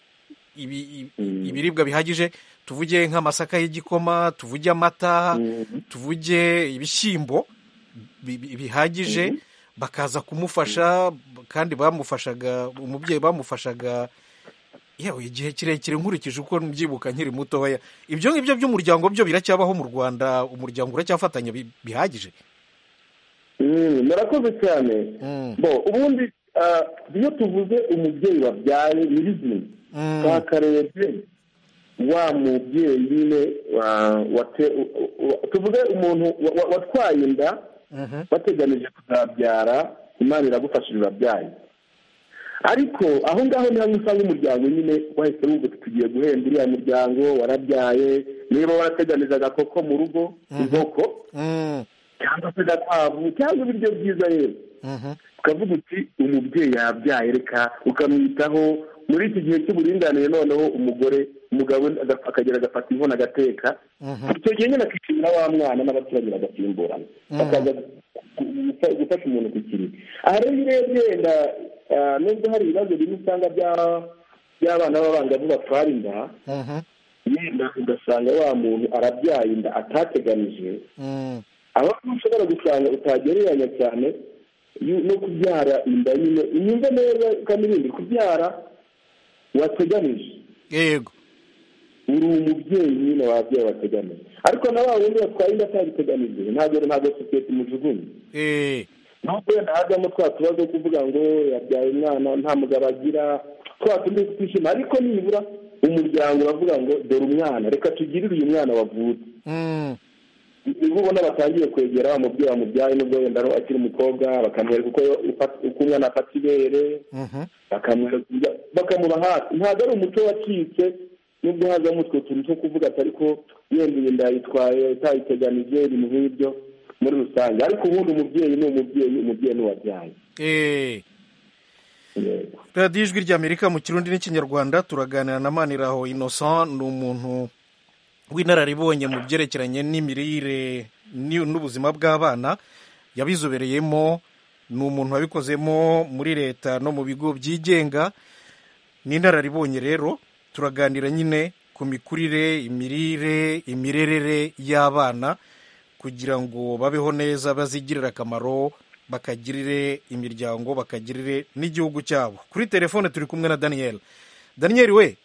ibi, i- Mm. ibiribwa bihagije tuvuge nk'amasaka y'igikoma tuvuge amata Mm. tuvuge ibishyimbo bi- bi- bihagije bakaza kumufasha kandi bamufashaga umubyeyi bamufashaga yewe igihe kirekire nkurikije uko mbyibuka nkiri mutoya ibyo ngibyo by'umuryango byo biracyabaho mu rwanda umuryango uracyafatanya bi- bihagije Mm, murakoze cyane Mm. bo ubundi ah, iyo tuvuze umubyeyi wabyaye nyirizina Mm. twakarebye wa mubyeyi nyine wa- wate- wa- tuvuge umuntu wa- wa- watwaye inda bateganije kuzabyara imana iragufashije urabyaye ariko aho ngaho ni hamwe usanga umuryango nyine wahise wumva uti tugiye guhemba uriya muryango warabyaye niba warateganije agakoko mu rugo inkoko Mm. cyangwa se agakwavu cyangwa ibiryo byiza yewe Mhm. ukavuga uti umubyeyi yabyaye reka ukamwitaho muri iki gihe cy'uburinganire noneho umugore umugabo aga- akagera agafata inkono agateka Mhm. icyo gihe nyine akishimira wa mwana n'abaturanyi bagasimburana bakaza gu- gufa- gufasha umuntu ku kiriri aha rero iyo urebye wenda ah, nubwo hari ibibazo bimwe usanga bya- by'abana b'abangavu batwara inda Mhm. yenda ugasanga wa muntu arabyaye inda atateganije Mm. aho ushobora gusanga utagereranya cyane yu- no kubyara inda nyine unyumve neza kandi ibindi kubyara wateganije yego uri umubyeyi nyine wabyeyi wategamiye ariko na wa wundi watwaye inda atabiteganijwe ntabwo ntabwo sosiyete imujugunye Eh, nubwo wenda hajyamo twa tubazo wo kuvuga ngo yabyaye umwana nta mugabo agira twa tundi twishima ariko nibura umuryango uravuga ngo dore umwana reka tugirire uyu mwana wavutse mm, niba ubona batangiye kwegera wa mubyeyi wamubyaye nubwo wenda ari- akiri umukobwa bakamwereka uko ufa- uko umwana afata ibere mhm. bakamwereka uburyo- bakamuba hafi ntabwo ari umuco wacitse nubwo hazamo utwo tuntu two kuvuga ati ariko yenda iyi nda yitwaye utayiteganije ibintu nk'ibyo muri rusange ariko ubundi umubyeyi ni umubyeyi umubyeyi ni uwabyaye Eh. Yego. radiyo ijwi ry'amerika mu kirundi n'ikinyarwanda turaganira na maniraho innocent ni umuntu w'inararibonye mu byerekeranye n'imirire ni- n'ubuzima bw'abana yabizobereyemo ni umuntu wabikozemo muri leta no mu bigo byigenga ni inararibonye rero turaganira nyine ku mikurire imirire imirerere y'abana kugira ngo babeho neza bazigirire akamaro bakagirire imiryango bakagirire n'igihugu cyabo kuri telefone turi kumwe na daniyeli daniyeli we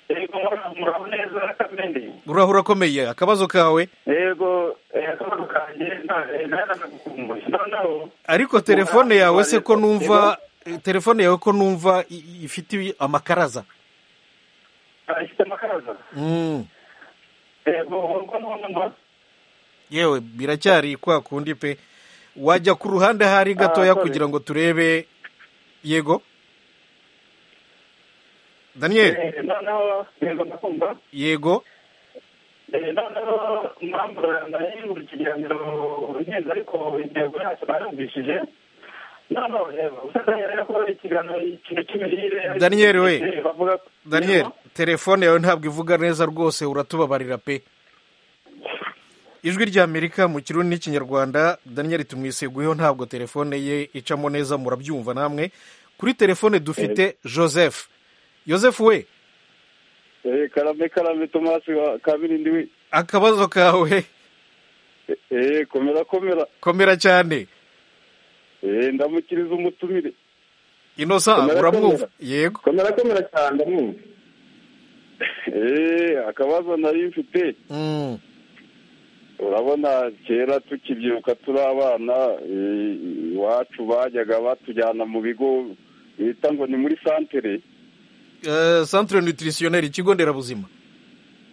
yego murabona neza kamende urahura urakomeye akabazo kawe yego akabazo kanjye narakumbuye noneho ariko telefone yawe se ko numva telefone yawe ko numva i- ifite amakaraza ifite amakaraza Mm. yego uko numva yewe biracyari kwa kundi pe wajya ku ruhande hari gatoya Ah, sorry. kugira ngo turebe yego daniyeli noneho yego ndakumva yego noneho mpamvu nari buri kiganiro ngenda ariko intego yacyo narumvishije noneho yego usanga ko ikiganiro ikintu cy'imirire Daniel, we. bavuga daniyeli telefone yawe ntabwo ivuga neza rwose uratubabarira pe ijwi ry'amerika mu kirundi n'ikinyarwanda daniyeli tumwiseguyeho ntabwo telefone ye icamo neza murabyumva namwe kuri telefone dufite joseph joseph we Eh, karame karame tomasi wa kabirindi we akabazo kawe Eh, eh komera komera komera cyane eh ndamukiriza umutumire inosa Komera, uramwumva komera. yego komera komera cyane ndamwumva eh akabazo nari mfite Mm. urabona kera tukibyuka turi abana eh, iwacu bajyaga batujyana mu bigo bita ngo ni muri santere Eh, centre nutritionnaire ikigo nderabuzima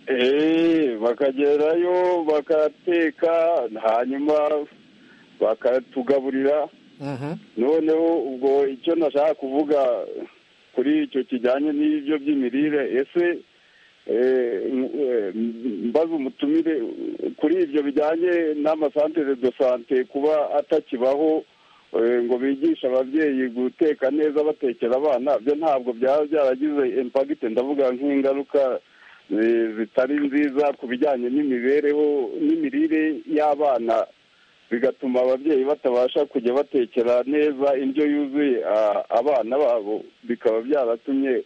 Eh, bakagerayo bakateka hanyuma bakatugaburira Mhm. noneho ubwo icyo nashaka kuvuga kuri icyo kijyanye n'ibyo by'imirire ese eh, m- eh, mbaza umutumire kuri ibyo bijyanye n'amasantere do sante kuba atakibaho eh, ngo bigishe ababyeyi guteka neza batekera abana byo ntabwo byaba byaragize impagite ndavuga nk'ingaruka eh, zitari nziza ku bijyanye n'imibereho n'imirire y'abana bigatuma ababyeyi batabasha kujya batekera neza indyo yuzuye a- abana babo bikaba byaratumye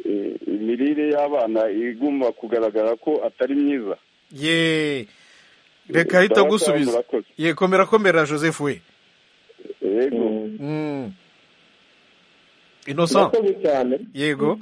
eh, imirire y'abana iguma kugaragara ko atari myiza ye reka ahita Ndabasaha, gusubiza murakoze. ye komera komera joseph we yego Mm. innocent murakoze cyane yego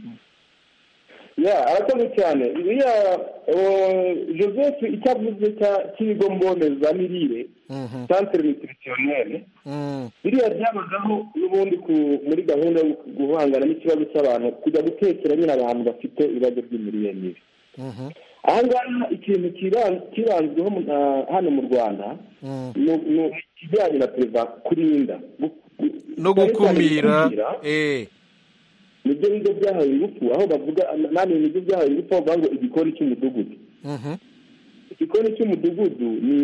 ya arakoze cyane iriya eh, joseph icyo avuze cya- cy'ibigo mbonezamirire Mhm. centre nutritionnaire Mm. biriya byabagaho n'ubundi ku- muri gahunda yo guhangana n'ikibazo cy'abantu kujya gutekera nyine abantu bafite ibibazo by'imirire mibi Mhm. aha ngaha ikintu kiban- kibanzweho mu- na- hano mu rwanda Mm. ni- ni ikijyanye na perezida kurinda gu- gu- no cyane cyane gukumira gukumira, eh nibyo bigo byahawe ingufu aho bavuga nanone ibigo byahawe ingufu aho bavuga ngo igikoni cy'umudugudu Mhm. igikoni cy'umudugudu ni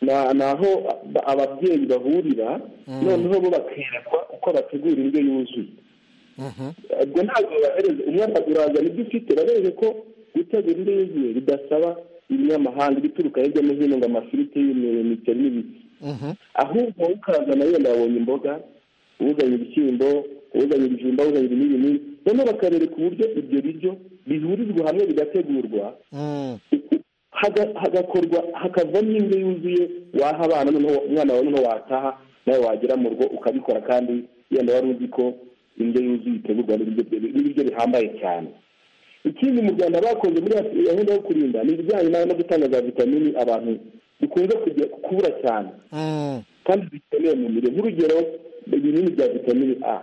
na- ni aho ab- ababyeyi bahurira noneho bo bakerekwa uko bategura indyo yuzuye Mhm. ubwo ntabwo bahereza umwana urazana ibyo ufite babereke ko gutegura indyo yuzuye bidasaba ibinyamahanga ibituruka hirya no hino ngo amafiriti y'imyeyo imiceri n'ibiki Mhm. ahubwo wowe ukazana wenda wabonye imboga uzanye ibishyimbo uzanye ibijumba uzanye ibi n'ibi n'ibi noneho bakarereka uburyo ibyo biryo bihurizwa hamwe bigategurwa Mm. haga- hagakorwa hakavamo indyo yuzuye waha abana noneho umwana wawe noneho wataha nawe wagera mu rugo ukabikora kandi yenda wari uzi ko indyo yuzuye itegurwa n'ibiryo bye- n'ibiryo bihambaye cyane ikindi mu rwanda bakoze muri gahunda yo kurinda ni ibijyanye no gutanga za vitamini abantu bikunze kujya kubura cyane kandi zikeneye mu mirire nk'urugero ibinini bya vitamini a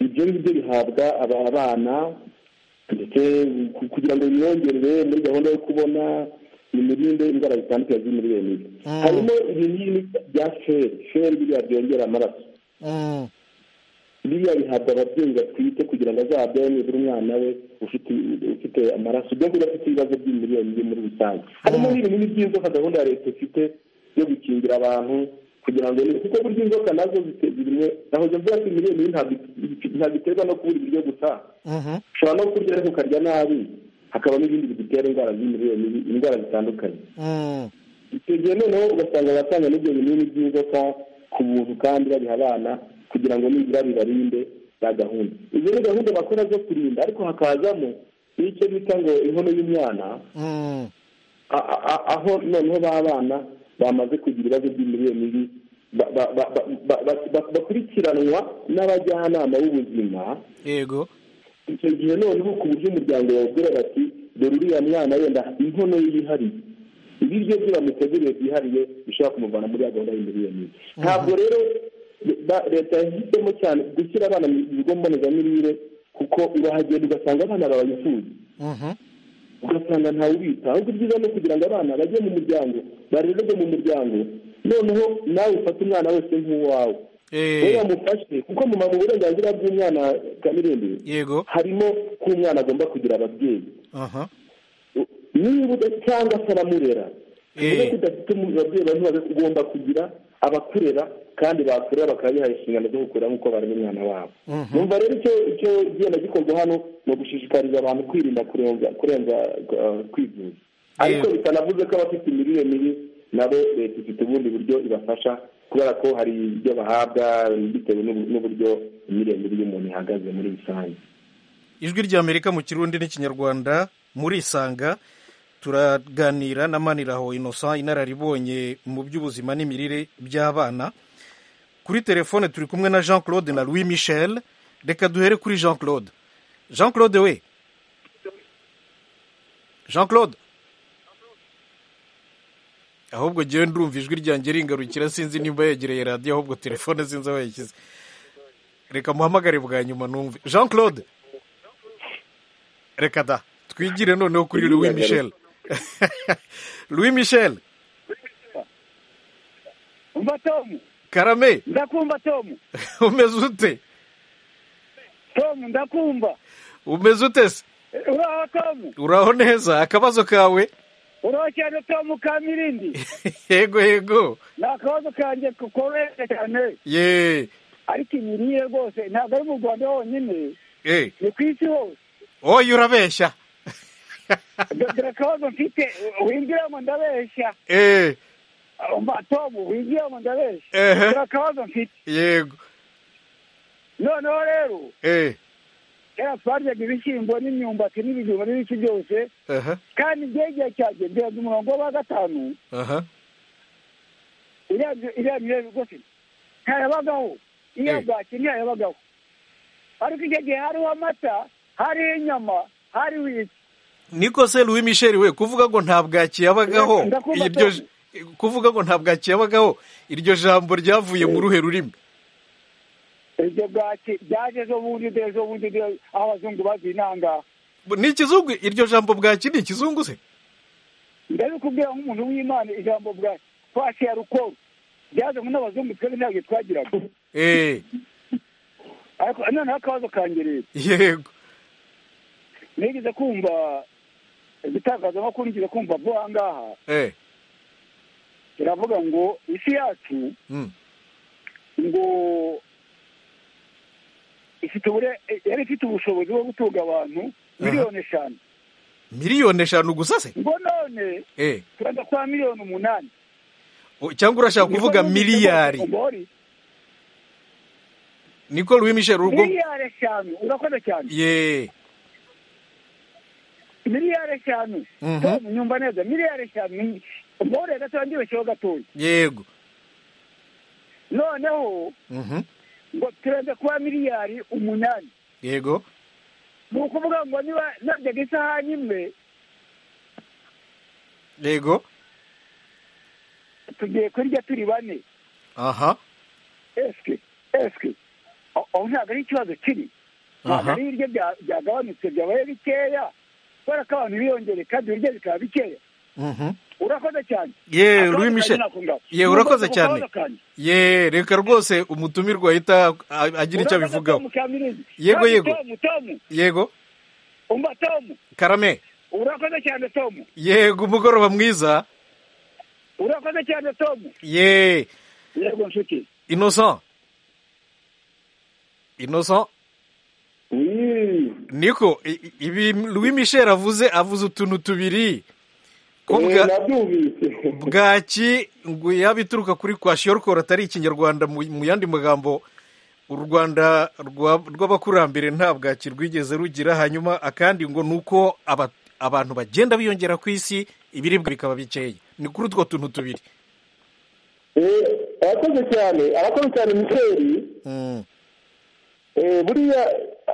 ibyo ngibyo bihabwa aba- abana ndetse ku- kugira ngo bimwongerere muri gahunda yo kubona bimurinde indwara zitandukanye z'imirire mibi Mm. harimo ibinini bya feri feri biriya byongera amaraso biriya bihabwa ababyeyi batwite kugira ngo azabyare nibura umwana we ufite ufite amaraso ubwo ngubwo afite ibibazo by'imirire mibi muri rusange harimo n'ibinini by'inzoka gahunda ya leta ifite yo gukingira abantu kugira ngo kuko burya inzoka nazo zite- zirimo aho ibyo byose imirire mibi ntabwo it- ntabwo iterwa no kubura ibiryo gusa ushobora no kurya ariko ukarya nabi hakabamo ibindi bigutera indwara z'imirire mibi indwara zitandukanye icyo gihe noneho ugasanga abatanga n'ibyo binini by'inzoka ku buntu kandi babiha abana kugira ngo nibura bibarinde za gahunda izo ni gahunda bakora zo kurinda ariko hakazamo n'icyo bita ngo inkono y'umwana a- a- a- aho noneho ba bana bamaze kugira ibibazo by'imirire mibi ba- ba- ba- ba- ba- ba- ba- bakurikiranwa n'abajyanama b'ubuzima yego icyo gihe noneho ku buryo umuryango wabwira bati dore uriya mwana wenda inkono ye yihariye ibiryo bye bamuteguriye byihariye bishobora kumuvana muri ya gahunda y'imirire mibi ntabwo rero ba- leta yahisemo cyane gushyira abana mu bigo mbonezamirire kuko urahagenda ugasanga abana babifuza ugasanga ntawe ubita ahubwo ibyiza ni ukugira ngo abana bajye mu muryango barererwe mu muryango noneho nawe ufate umwana wese nk'uwawe wowe Eh, wamufashe kuko mu mu burenganzira bw'umwana kamirindi yego harimo ko umwana agomba kugira ababyeyi aha U- niba uda- cyangwa se aramurera Eh. niba udafite umu- ababyeyi bantu ugomba kugira abakurera kandi bakurera bakaba bihaye inshingano zo gukurera nk'uko barema umwana wabo numva rero icyo icyo genda gikorwa hano ni ugushishikariza abantu kwirinda kurenza kurenza uh, kwivuza ariko bitanavuze ko abafite imirire mibi nabo leta ifite ubundi buryo ibafasha kubera ko hari ibyo bahabwa bitewe n'ubu- n'uburyo imirire mibi y'umuntu ihagaze muri rusange ijwi ry'amerika mu kirundi n'ikinyarwanda murisanga turaganira na maniraho innocent inararibonye mu by'ubuzima n'imirire by'abana kuri telefone turi kumwe na jean claude na louis michel reka duhere kuri jean claude jean claude we jean claude ahubwo ngewe ndumva ijwi ryanjye ringarukira sinzi nimba yegereye radiyo ahubwo telefone sinzi aho yashyize reka muhamagare bwa nyuma numve jean claude reka da twigire noneho kuri louis michel louis michel umva tomu karame ndakumva tomu umeze ute tomu ndakumva umeze ute se uraho tomu uraho neza akabazo kawe uraho cyane tomu ka mirindi yego yego ni akabazo kanjye koroheje cyane ye ariko imirire rwose ntabwo ari mu rwanda honyine eh ni ku isi hose oya urabeshya Do- dore akabazo mfite winjiramo ndabeshya eh umva tomu winjiramo ndabeshya ehe dore akabazo mfite yego noneho rero eh kera twaryaga ibishyimbo n'imyumbati n'ibijumba n'ibiki byose aha kandi igihe cyanjye ndende umurongo wa gatanu aha iriya iriya mirire rwose ntayabagaho iriya Eh. bwaki ntiyabagaho ariko icyo gihe hariho amata hariho inyama hariho iki niko se louis michel we kuvuga ngo nta bwaki yabagaho Ndakumva, iryo Tom. kuvuga ngo nta bwaki yabagaho iryo jambo ryavuye mu ruhe rurimi iryo bwaki byaje ejo bundi ejo bundi aho abazungu bazinanga ni ikizungu iryo jambo bwaki ni ikizungu se ndabikubwira nk'umuntu w'imana ijambo bwa twasi ya rukoro byazanywe n'abazungu twebwe ntabwo twagiraga eh ariko noneho akabazo kanjye rero yego nigeze kumva igitangazamakuru nigeze kumva bo ahangaha eh iravuga ngo isi yacu mm. ngo ifite ubure yari ifite ubushobozi bwo gutunga abantu miliyoni eshanu miliyoni eshanu gusa se ngo none eh turenda kwa miliyoni umunani O- cyangwa urashaka kuvuga Niko numvise miliyari bose ngo ori, niko louis michel urwo miliyari eshanu urakoze cyane ye miliyari eshanu Mhm. tom nyumva neza miliyari eshanu ni- mbore gatoya ndibeshyeho gatoya yego noneho mhm ngo turende kuba miliyari umunani yego ni ukuvuga ngo niba naryaga isahani imwe yego tugiye kurya turi bane aha esike esike aho ntabwo ari ikibazo kiri ntabwo aha ari ibiryo bya- byagabanutse byabaye bikeya kubera ko abantu biyongere kandi ibiryo bikaba bikeya Mhm. urakoze cyane ye Akabazo Louis Michel kanjye nako ngaho. ye urakoze Nubwo cyane akabazo kanjye. ye reka rwose umutumirwa ahita a- agira icyo Urakoze abivugaho Tom Kamirizi. Yego, Kandi yego. Tom, Tom, yego umva Tom karame urakoze cyane Tom yego umugoroba mwiza urakoze cyane Tom ye yego nshuti innocent innocent Mm. niko i- i- ibi Louis Michel avuze avuze utuntu tubiri ko Eh, bwa nabyumvise bwaki ngo yaba ituruka kuri kwashiyorukoro atari ikinyarwanda mu mu yandi magambo u rwanda rwa- rw'abakurambere nta bwaki rwigeze rugira hanyuma akandi ngo ni uko aba- abantu bagenda biyongera ku isi ibiribwa bikaba bikeya ni kuri utwo tuntu tubiri Eh, arakoze cyane arakoze cyane micheli Mm. Eh, buriya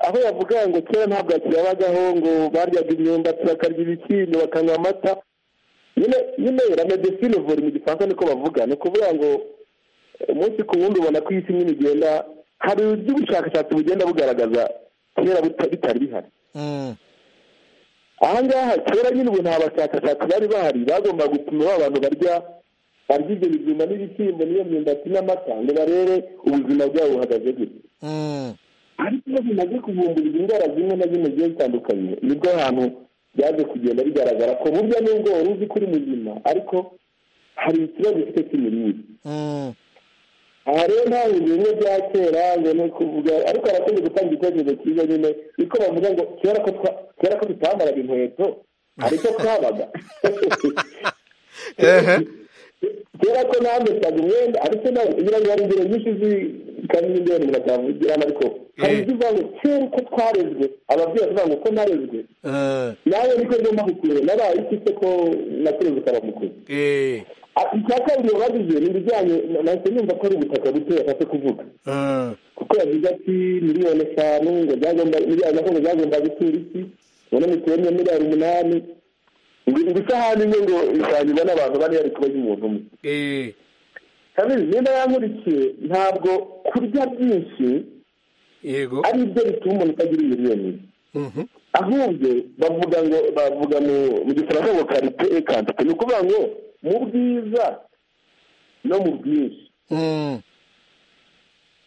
aho yavuga ngo kera nta bwaki yabagaho ngo baryaga imyumbati bakarya ibishyimbo bakanywa amata nyine nyine la medecine vore mu gifaransa niko bavuga ni ukuvuga ngo eh, umunsi ku wundi ubona ko isi nyine igenda hari uburyo ubushakashatsi bugenda bugaragaza kera buta- bitari bihari Mm. aha ngaha kera nyine ubu nta bashakashatsi bari bahari bagomba gupima ba bantu barya barya ibyo bijumba n'ibishyimbo n'iyo myumbati n'amata ngo barebe ubuzima bwabo buhagaze gute Mm. ariko iyo bimaze kuvumbura izi ndwara zimwe na zimwe zigiye zitandukanye nibwo hantu byaje kugenda bigaragara ko burya nubwo wari uzi ko uri muzima ariko hari ikibazo ufite cy'imirire Mm. aha rero nta bintu bimwe bya kera ngo ni ukuvuga ariko harakoze gutanga igitekerezo cyiza nyine niko bavuga ngo kera ko twa- kera ko tutambaraga inkweto hari icyo twabaga ehe kera ko nambestaga umwenda ariko nawe kugira ngo hari ingero nyinshi zikamenya ibyo bintu batavugiramo ariko hari Eh. ibyo uvuga ngo kera uko twarezwe ababyeyi bavuga ngo uko narezwe Eh, nawe niko ngomba kukure nabaye iki se ko nakureze ukaba mukuru eh, Ah, icya kabiri bavuze ni ibijyanye nahise numva ko ari ubutaka buto yashatse kuvuga eh, kuko yavuze ati miliyoni eshanu ngo byagomba miliyoni eshanu ngo byagomba gutura isi ubona mituweli ya miliyari umunani ngo ngo isahani imwe ngo isangirwa n'abantu bane yari kuba y'umuntu umwe eh, kabiri niba yankurikiye ntabwo kurya byinshi yego ari byo bituma umuntu utagira imirire mibi Mhm. ahubwo bavuga ngo bavuga mu mu gifaransa ngo karite e kantite ni ukuvuga ngo mu bwiza no mu bwinshi Mm.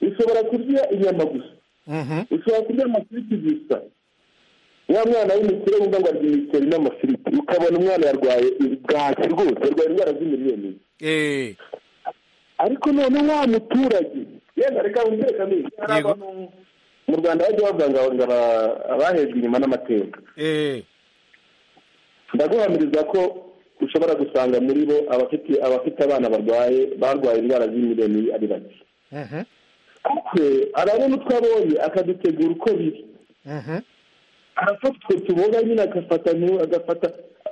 ushobora kurya inyama gusa Mhm. ushobora kurya amafiriti gusa wa mwana w'umukire wumva ngo arya imiceri n'amafiriti ukabona umwana yarwaye bwaki rwose arwaye indwara z'imirire mibi Eh, ariko none wa muturage yenda reka wumvire kamere hari Yego. abantu mu rwanda bajya bavuga ngo ngo aba- abahejwe inyuma n'amateka eh, ndaguhamiriza ko ushobora gusanga muri bo abafite abafite abana barwaye barwaye indwara z'imirire mibi ari bake mhm, kuko arabona utwo abonye akadutegura uko biri mhm, arafata utwo tuboga nyine agafata ntu- agafata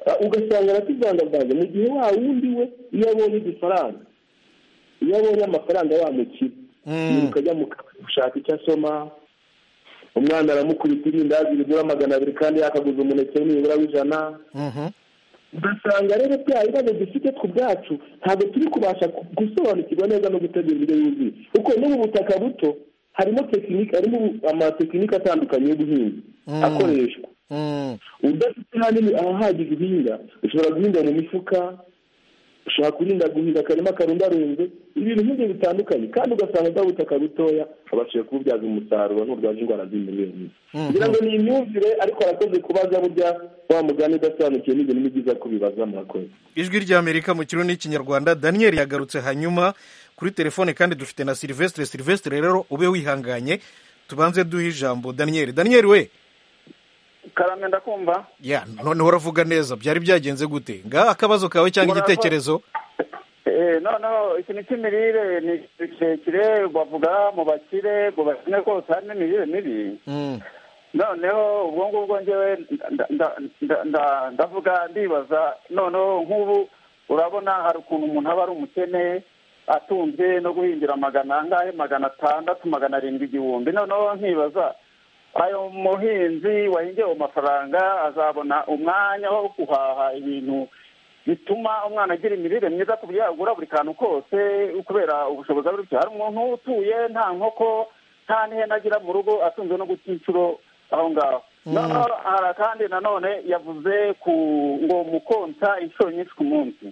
a- ugasanga aratuvangavanga mu gihe wa wundi we iyo abonye igifaranga iyo abonye amafaranga wamukira Mm. yiruka ajya mu kabari gushaka icyo asoma umwana aramukubita irindazi rigura magana abiri kandi yakaguze umuneke nibura w'ijana mhm. ugasanga rero bya bibazo dufite ku bwacu ntabwo turi kubasha ku- gusobanukirwa neza no gutegura indyo yuzuye kuko no mu butaka buto harimo tekinike harimo amatekinike atandukanye y'ubuhinzi Mm. akoreshwa Mm. udafite hanini ahahagije uhinga ushobora guhinga mu mifuka ushobora kurinda guhinga akarima karundarunze ibintu nk'ibyo bitandukanye kandi ugasanga bwa butaka butoya babashije kububyaza umusaruro nturwaje indwara z'imirire mibi Mhm. kugira ngo ni imyumvire ariko arakoze kubaza burya wa mugani udasobanukiwe n'ibintu ni byiza kubibaza murakoze ijwi ry'amerika mu kirundi n'ikinyarwanda daniel yagarutse hanyuma kuri telefone kandi dufite na silvestre silvestre rero ube wihanganye tubanze duhe ijambo daniel daniel we karame ndakumva ya noneho uravuga neza byari byagenze gute ngaha akabazo kawe cyangwa Murava- igitekerezo Eh, noneho ikintu cy'imirire ni ikintu kirekire bavuga mu bakire ngo bakine kose harimo imirire mibi Mm, noneho ubwo ngubwo ngewe nda- nda- nda- nda- ndavuga ndibaza noneho nk'ubu urabona hari ukuntu umuntu aba ari umukene atunze no guhingira magana angahe magana atandatu magana arindwi igihumbi noneho nkibaza ayo muhinzi wahingiye ayo mafaranga azabona umwanya wo guhaha ibintu bituma umwana agira imirire myiza ku buryo yagura buri kantu kose kubera ubushobozi aba bufite hari umuntu utuye nta nkoko nta n'ihene agira mu rugo atunzwe no guta inshuro aho ngaho noneho hari kandi nanone yavuze ku ngo mukonsa inshuro nyinshi ku munsi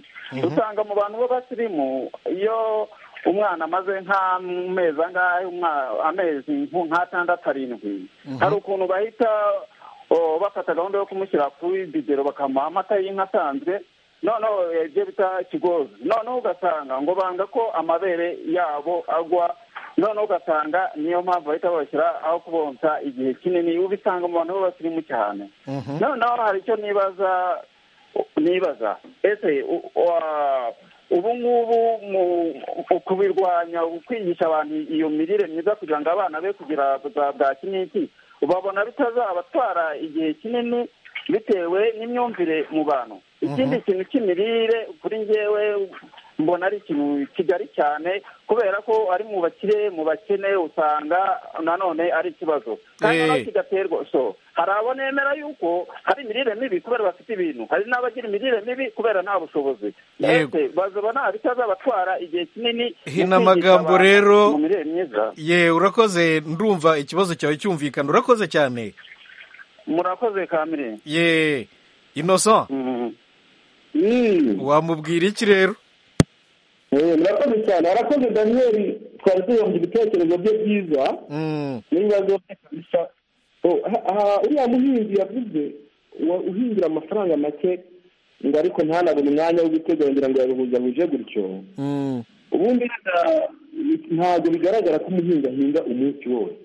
usanga mu bantu b'abasirimu iyo umwana amaze nk'amezi angahe amezi nk'atandatu arindwi hari ukuntu bahita bafata gahunda yo kumushyira kuri bibero bakamuha amata y'inka asanzwe noneho ibyo bita kigozi noneho ugasanga ngo banga ko amabere yabo agwa noneho ugasanga niyo mpamvu bahita babashyira aho kubonsa igihe kinini ubisanga mu bantu b'abasirimu cyane noneho hari icyo nibaza nibaza ese ubu ngubu kubirwanya kwigisha abantu iyo mirire myiza kugira ngo abana be kugira bwa kiniki ubabona bitazabatwara igihe kinini bitewe n'imyumvire mu bantu ikindi kintu cy'imirire kuri ngewe mbona ari ikintu kigari cyane kubera ko ari mu bakire mu bakene usanga nanone ari ikibazo kandi naho kigaterwa so hari abo nemera yuko hari imirire mibi kubera bafite ibintu hari n'abagira imirire mibi kubera nta bushobozi Yego. mbese bazabona bitazabatwara igihe kinini Hino amagambo mu kwigisha abantu rero- mu mirire myiza ye urakoze ndumva ikibazo cyawe cyumvikana urakoze cyane murakoze kamire ye inosa Mm. wamubwira iki rero Eh, murakoze cyane harakoze daniyeli twari tuyumva ibitekerezo bye byiza Mm, n'ibibazo bye kabisa Oh, aha- aha uriya muhinzi yavuze wa- uhingira amafaranga make ngo ariko ntanabone umwanya wo guteganyira ngo yaruhuzahuje gutyo mm, ubundi wenda ntabwo bigaragara ko umuhinzi ahinga umunsi wose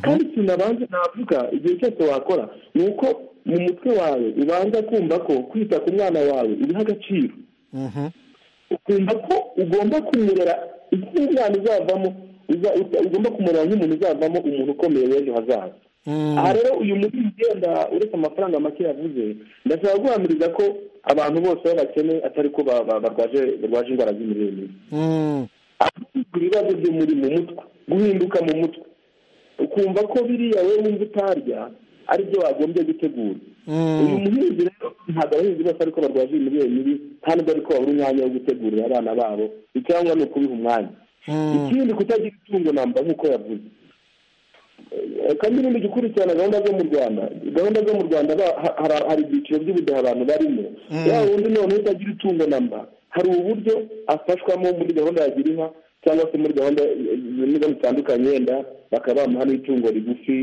kandi ikintu abanza navuga igihe cyose wakora ni uko mu mutwe wawe ubanza kumva ko kwita ku mwana wawe ubiha agaciro mhm, ukumva ko ugomba kumurera nk'umwana uzavamo uza- uza- ugomba kumurera nk'umuntu uzavamo umuntu ukomeye w'ejo hazaza mm. aha rero uyu muhinzi wenda uretse amafaranga make yavuze ndashaka guhamiriza ko abantu bose b'abakene atari ko ba- ba- barwaje barwaje indwara z'imirire mibi Mm, ahubwo ibibazo byo muri mu mutwe guhinduka mu mutwe ukumva ko biriya wowe wumva utarya ari byo wagombye gutegura uyu mm, muhinzi rero ntabwo abahinzi bose ariko barwaje imirire mibi nta nubwo ariko babura umwanya wo gutegurira abana babo icyangwa ni ukubiha umwanya mm. ikindi kutagira itungo namba nk'uko yavuze Eh, kandi n'ibindi gukurikirana gahunda zo mu rwanda gahunda zo mu rwanda ba- ha- hari- hari ibyiciro by'ubudehe abantu barimo ya wundi none utagira itungo namba hari uburyo afashwamo muri gahunda ya girinka cyangwa se muri gahunda eh, zimwe zitandukanye yenda bakaba bamuha n'itungo rigufi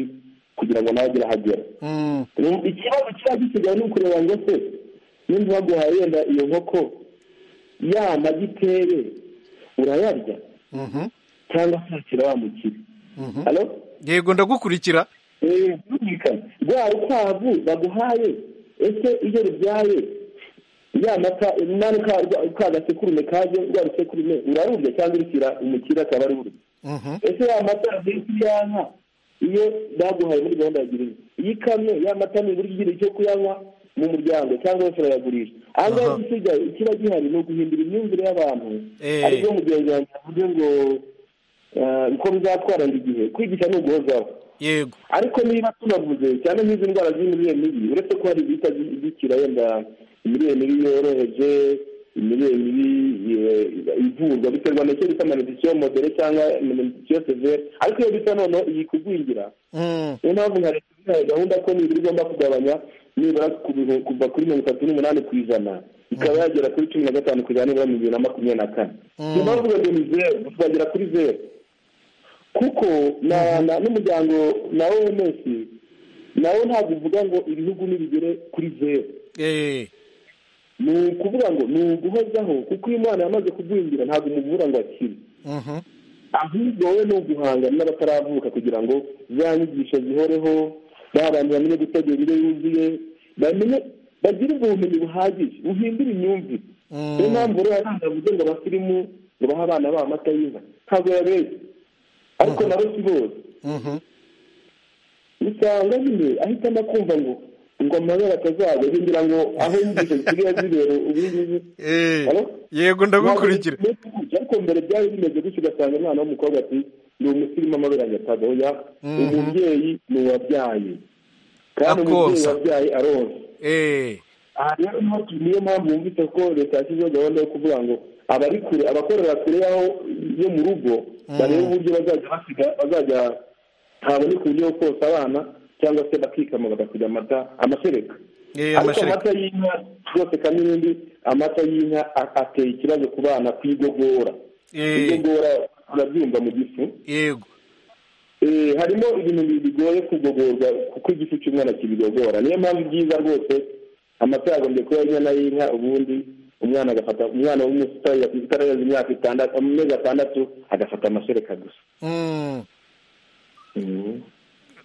kugira ngo nawe agire ahagera Mm, Ubu ikibazo kiba gisigaye ni ukureba ngo se nimba baguhaye wenda iyo nkoko ya magi itere urayarya mhm, cyangwa se ukira wa mukire mhm. halo yego ndagukurikira Eh, birumvikana rwa rukwavu baguhaye ese iyo rubyaye ya mata nani ka rwa- ka gasekurume kaje rwa rusekurume urarurya cyangwa urushyira umukire akaba ari ururya Mhm, ese ya mata yavuye kuri ya nka iyo baguhaye muri gahunda ya girinka iyi kamyo ya mata ni uburyo ugira icyo kuyanywa mu muryango cyangwa se urayagurisha aha ngaha Aha. igisigaye ikiba gihari ni uguhindura imyumvire y'abantu Eh. aribyo mugenzi wanjye yavuze ngo eh, ko bizatwara ngo igihe kwigisha ni uguhozaho yego ariko niba tunavuze cyane nk'izi ndwara z'imirire mibi uretse ko hari izihita zi- zikira yenda imirire mibi yoroheje imirire mibi eh, ivurwa biterwa n'icyo bita malediction modere cyangwa malediction severe ariko iyo bisa noneho iyi kugwingira Mm, niyo mpamvu nka leta ihaye gahunda ko nibura igomba kugabanya nibura ku bihu- kuva kuri mirongo itatu n'umunani ku ijana ikaba yagera kuri cumi na gatanu ku ijana nibura mu bibiri na makumyabiri na kane niyo mpamvu ngo ni zeru tuzagera kuri zeru kuko na na- n'umuryango na oms nawo ntabwo uvuga ngo ibihugu nibigere kuri zeru eh, ni ukuvuga ngo ni uguhozaho kuko iyo umwana yamaze kugwingira ntabwo umuvura ngo akire mhm, ahubwo wowe ni uguhangana n'abataravuka kugira ngo za nyigisho zihoreho ba bantu bamenye gutegura indyo yuzuye bamenye bagire ubumenyi buhagije buhindura imyumvire Mm. niyo mpamvu rero abana bavuze ngo abasirimu ngo bahe abana babo amata y'inka ntabwo yabereye ariko nabo si bose mhm. usanga nyine ahitamo kumva ngo ngo amabere atazajya agendera ngo aho inyigisho zisigaye zibera ubungubu Eh, Halo? yego ndagukurikira Ntabwo bimeze gutya, ariko mbere byari bimeze gutya ugasanga umwana w'umukobwa ati ni umusirimu amabere agataga oya umubyeyi ni uwabyaye kandi umubyeyi Akonsa. wabyaye aronsa Eh, aha rero niho tu- niyo mpamvu yumvise ko leta yashyizeho gahunda yo kuvuga ngo abari kure abakorera kure y'aho yo mu rugo barebe uburyo bazajya basiga bazajya haboneka uburyo bwo konsa abana cyangwa se bakikama bagasiga amata amashereka eh, ariko amashereka amata y'inka rwose kandi n'indi amata y'inka a- ateye ikibazo ku bana ku igogora Eh, igogora urabyumva mu gifu yego Eh, harimo ibintu bi- bigoye kugogorwa kuko igifu cy'umwana kibigogora niyo mpamvu byiza rwose amata yagombye kuba inyana y'inka ubundi umwana agafata umwana w'umusitari utarenze imyaka itandatu amezi atandatu agafata amashereka gusa Mm. Mhm.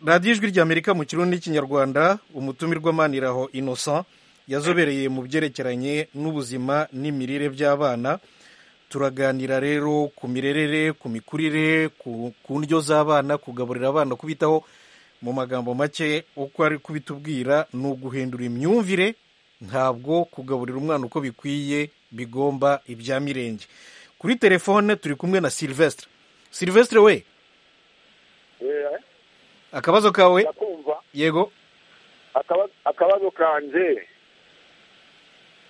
radiyo ijwi ry'amerika mu kirundi n'ikinyarwanda umutumirwa maniraho innocent yazobereye mu byerekeranye n'ubuzima n'imirire by'abana turaganira rero ku mirerere ku mikurire ku ku ndyo z'abana kugaburira abana kubitaho mu magambo make uko ari kubitubwira ni uguhindura imyumvire ntabwo kugaburira umwana uko bikwiye bigomba ibya mirenge kuri telefone turi kumwe na silvestre silvestre we akabazo kawe ndakumva yego akaba- akabazo kanje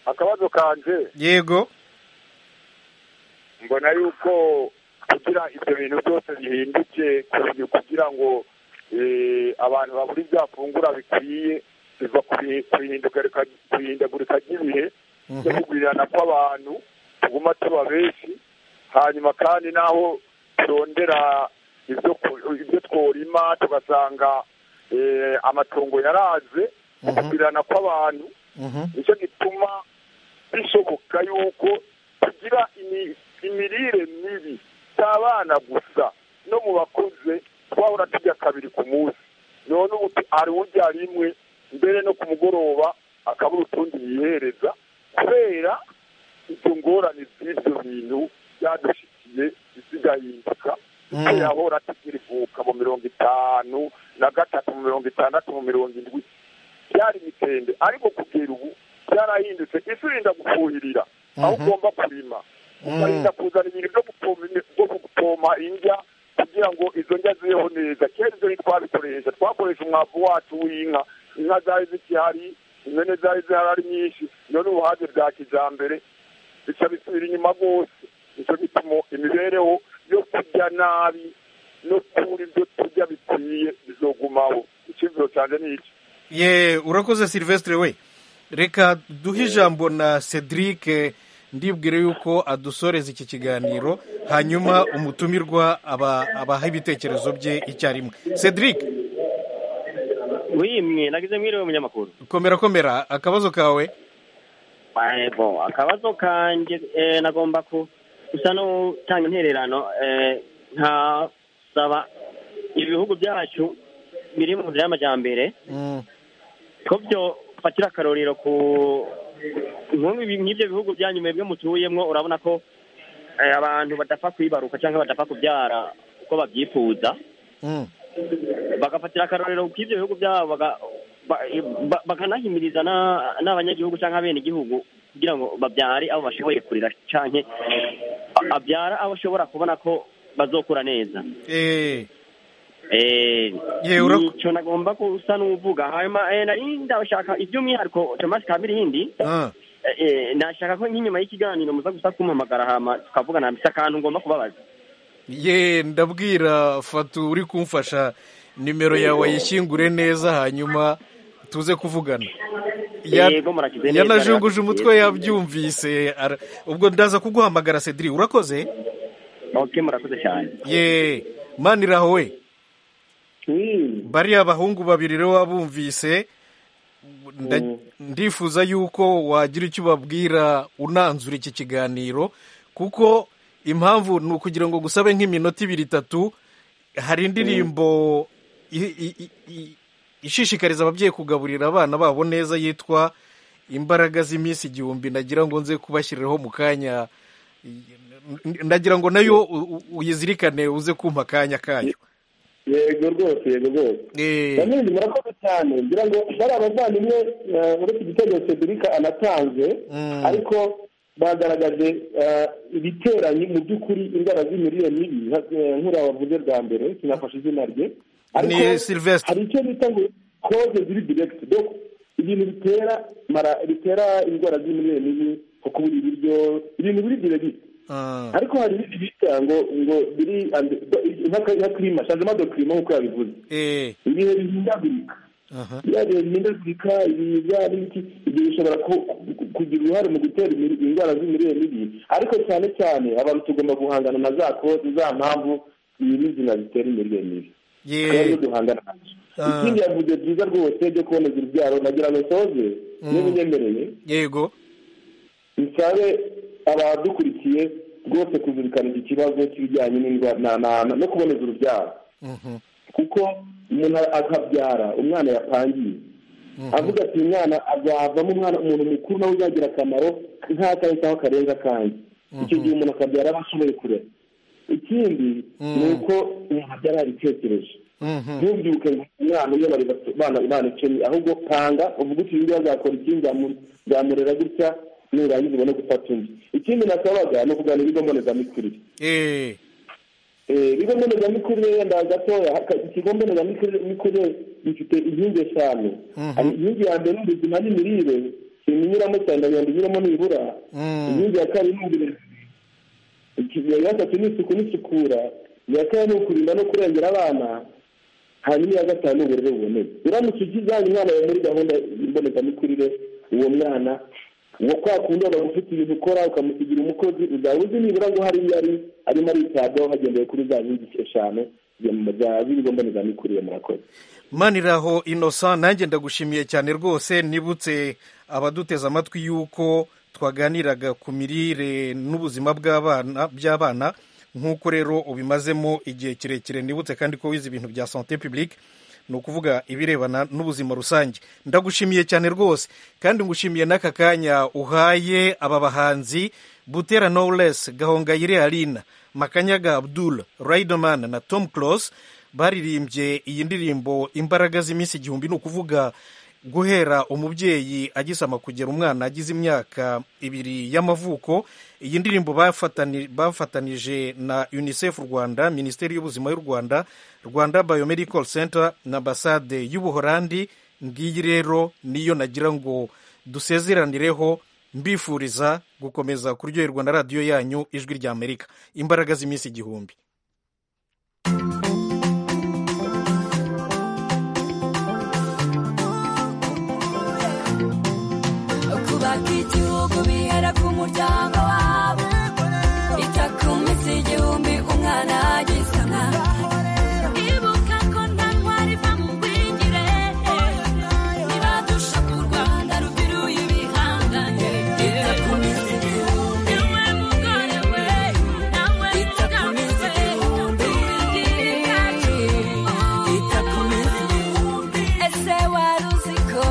akabazo kanje yego mbona yuko kugira ibyo bintu byose bihinduke ku- kugira ngo eh, abantu babura ibyafungura bikwiye biva ku bihe- ku ihinduka rika- ku ihindagurika ry'ibihe no kugurirana kw'abantu tuguma tuba benshi hanyuma kandi n'aho turondera ibyo ku- ibyo tworima tugasanga eh, amatongo yaraze no kugurirana kw'abantu Mhm. nicyo gituma bishoboka yuko tugira imi- imirire mibi si abana gusa no mu bakuze twahora tujya kabiri ku munsi none ubu tu- hari urya rimwe mbere no ku mugoroba akabura utundi yihereza kubera izo ngorane z'ibyo bintu byadushikiye zigahinduka Mm. tuyahora tugira ivuka mu mirongo itanu na gatatu mu mirongo itandatu mu mirongo indwi byari imitende ariko kugera ubu byarahindutse isi irinda gufuhirira aho ugomba kurima ukarinda kuzana ibintu byo gupompa imi- byo gupompa indya kugira ngo izo ndya zibeho neza kera ibyo ntitwabikoresha twakoresha umwavu wacu w'inka inka zari zikihari imene zari zihari ari nyinshi none ubu haje bya kijambere bica bisubira inyuma rwose nicyo gituma imibereho yo kurya nabi no kubura ibyo turya bikwiye bizogumaho icyizero cyanje ni iki ye urakoze silvestre we reka duhe ijambo na cedric ndibwire yuko adusoreza iki kiganiro hanyuma umutumirwa aba abaha ibitekerezo bye icyarimwe cedric wimwe nagize mwiriwe munyamakuru komera komera akabazo kawe ego akabazo kanjye eh, nagomba ku gusa no gutanga intererano eh, nkasaba ibihugu byacu biri mu nzira y'amajyambere Mm. ko byo fatira akarorero ku nk'ubu ibi- nk'ibyo bihugu byanyu mwebwe mutuyemwo urabona ko eh, abantu badapfa kwibaruka cyangwa badapfa kubyara uko babyifuza Mm. bagafatira akarorero ku ibyo bihugu byabo baga- ba- ba- bakanahimiriza na- n'abanyagihugu cyangwa abenegihugu kugira ngo babyare abo bashoboye kurira canke a- abyara abo ashobora kubona ko bazokura neza Eh, Eh, Ye, ura- nico nagomba gusa n'uvuga hanyuma eh, nari ndashaka iby'umwihariko tomasi kabirindi ah, eh, eh, nashaka ko nk'inyuma y'ikiganiro muza gusa kumpamagara hama tukavugana mfise akantu ngomba kubabaza ye ndabwira fatu uri kumfasha nimero yawe yishyingure neza hanyuma tuze kuvugana Ya- Yego, murakize neza, rero. yanajunguje umutwe yabyumvise ara- ubwo ndaza kuguhamagara cedric urakoze okay murakoze cyane ye maniraho we bariya bahungu babiri rero wabumvise nda- ndifuza yuko wagira icyo ubabwira unanzura iki kiganiro kuko impamvu ni ukugira ngo gusabe nk'iminota ibiri itatu hari indirimbo i- i- i- i- ishishikariza ababyeyi kugaburira abana babo neza yitwa imbaraga z'iminsi igihumbi nagira ngo nze kubashyiriraho mu kanya ndagira ngo nayo u- u- uyizirikane uze kumpa akanya kayo yego rwose yego rwose Eh. bamwe murakoze cyane ngira ngo bari abavandimwe eh, uretse igitego cedric anatanze Mm. ariko bagaragaje ibiteranye mu by'ukuri indwara z'imirire mibi nk'uriya wavuze bwa mbere sinafashe izina rye ni silvestre hari icyo bita ngo koze ziri diregiti doko ibintu bitera mara bitera indwara z'imirire mibi nko kubura ibiryo ibintu biri diregiti ariko hari ibindi bita ngo ngo biri nka kirima shanjemo dokirima nk'uko yabivuze Eh, ibihe bihindagurika aha. biriya bihe bihindagurika ibi bya biki ibyo bishobora ku- ku- kugira uruhare mu gutera imiri- indwara z'imirire mibi ariko cyane cyane abantu tugomba guhangana na za kozi za mpamvu nyirizina zitera imirire mibi tukaba ariyo Ye- duhangana nazo Ah. ikindi yavuze byiza rwose byo kuboneza urubyaro nagira ngo nsoze niba unyemereye yego bisabe abadukurikiye rwose kuzirikana iki kibazo cy'ibijyanye n'indwara na- na- na- no kuboneza urubyaro Mhm. kuko umuntu akabyara umwana yapangiye avuga ati uyu mwana azavamo umwana umuntu mukuru nawe uzagira akamaro nta kare cyangwa karenga kanjye icyo gihe umuntu akabyara aba ashoboye kurera ikindi ni uko umuntu abyara yabitekereje Mhm. ntubyuke ngo umwana umwe bari bato- bana bana icumi ahubwo panga uvuge uti uyu nguyu azakora iki nzamu- nzamurera gutya nurangiza ubone gufata undi ikindi nasabaga ni ukugana ibigo mbonezamikurire Eh, Eh, ibigo mbonezamikurire wenda gatoya haka- ikigo mbonezamikurire mikurire gifite inkingi eshanu Hari inkingi ya mbere ni ubuzima n'imirire iminyuramo cyane ndagenda inyuramo nibura Mm. inkingi ya kabiri ni uburezi Iki- iya gatatu ni isuku n'isukura iya kane ni ukurinda no kurengera abana hanyuma iya gatanu ni uburere buboneye uramutse ukijyanye umwana yawe muri gahunda mbonezamikurire uwo mwana uwo kwa kundi bagufite ibintu ukora ukamusigira umukozi uzaba uzi nibura ngo hari iyo ari arimo aritabwaho hagendewe kuri za nkingi eshanu z'ibigo mbonezamikurire murakoze maniraho innocent nanjye ndagushimiye cyane rwose nibutse abaduteze amatwi y'uko twaganiraga ku mirire n'ubuzima bw'abana by'abana nk'uko rero ubimazemo igihe kirekire nibutse kandi ko wize ibintu bya sante publique ni ukuvuga ibirebana n'ubuzima rusange ndagushimiye cyane rwose kandi ngushimiye n'aka kanya uhaye aba bahanzi butera knowless gahongayire arina makanyaga abdul riderman na tom close baririmbye iyi ndirimbo imbaraga z'iminsi igihumbi ni ukuvuga guhera umubyeyi agisama kugera umwana agize imyaka ibiri y'amavuko iyi ndirimbo bafatani- bafatanije na unicef rwanda minisiteri y'ubuzima y'u rwanda rwanda biomedical center na ambasade y'ubuholandi ngiyi rero niyo nagira ngo dusezeranireho mbifuriza gukomeza kuryoherwa na radiyo yanyu ijwi rya amerika imbaraga z'iminsi igihumbi kubaka igihugu bihera ku muryango wabo ita ku minsi igihumbi umwana agize umwana ibuka ko nta ntwari iva mu bwigire ntibadusha ku rwanda rubiruye ibihangane ita ku minsi igihumbi niwe mugore we nawe mugabo we uburingira bwacu ita ku minsi igihumbi ese wari uzi ko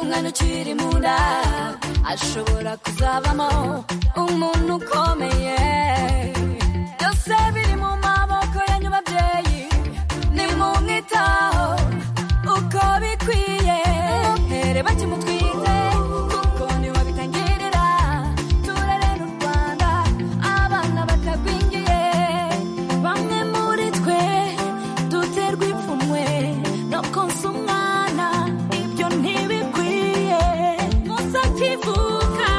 umwana ukiri mu nda ashobora kuzabamo umuntu ukomeye byose biri mu maboko yanyu babyeyi nimumwitaho uko bikwiye here bakimutwite kuko niwe bitangirira turerera u rwanda abana batagwingiye bamwe muri twe duterwa ipfunwe no konsa umwana ibyo ntibikwiye musa akivuka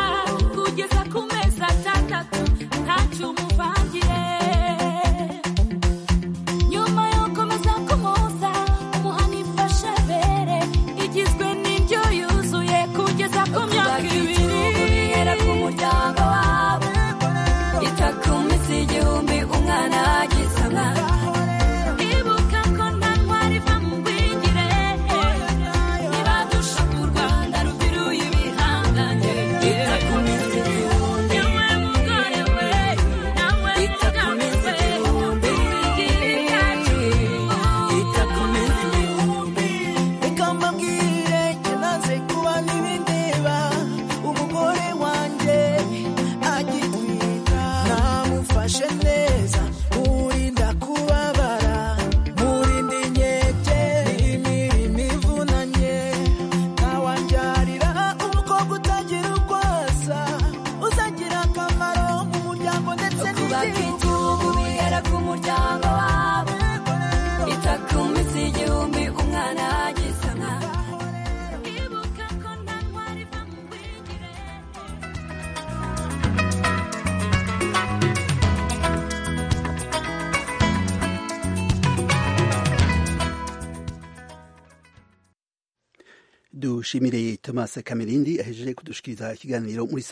kugeza ku mezi atandatu ntacyo umuvangiye nyuma yo komeza kumuza umuhani ifashe bere igizwe n'indyo yuzuye dushimire Thomas Kamerindi ahejeje kudushikiriza ikiganiro muri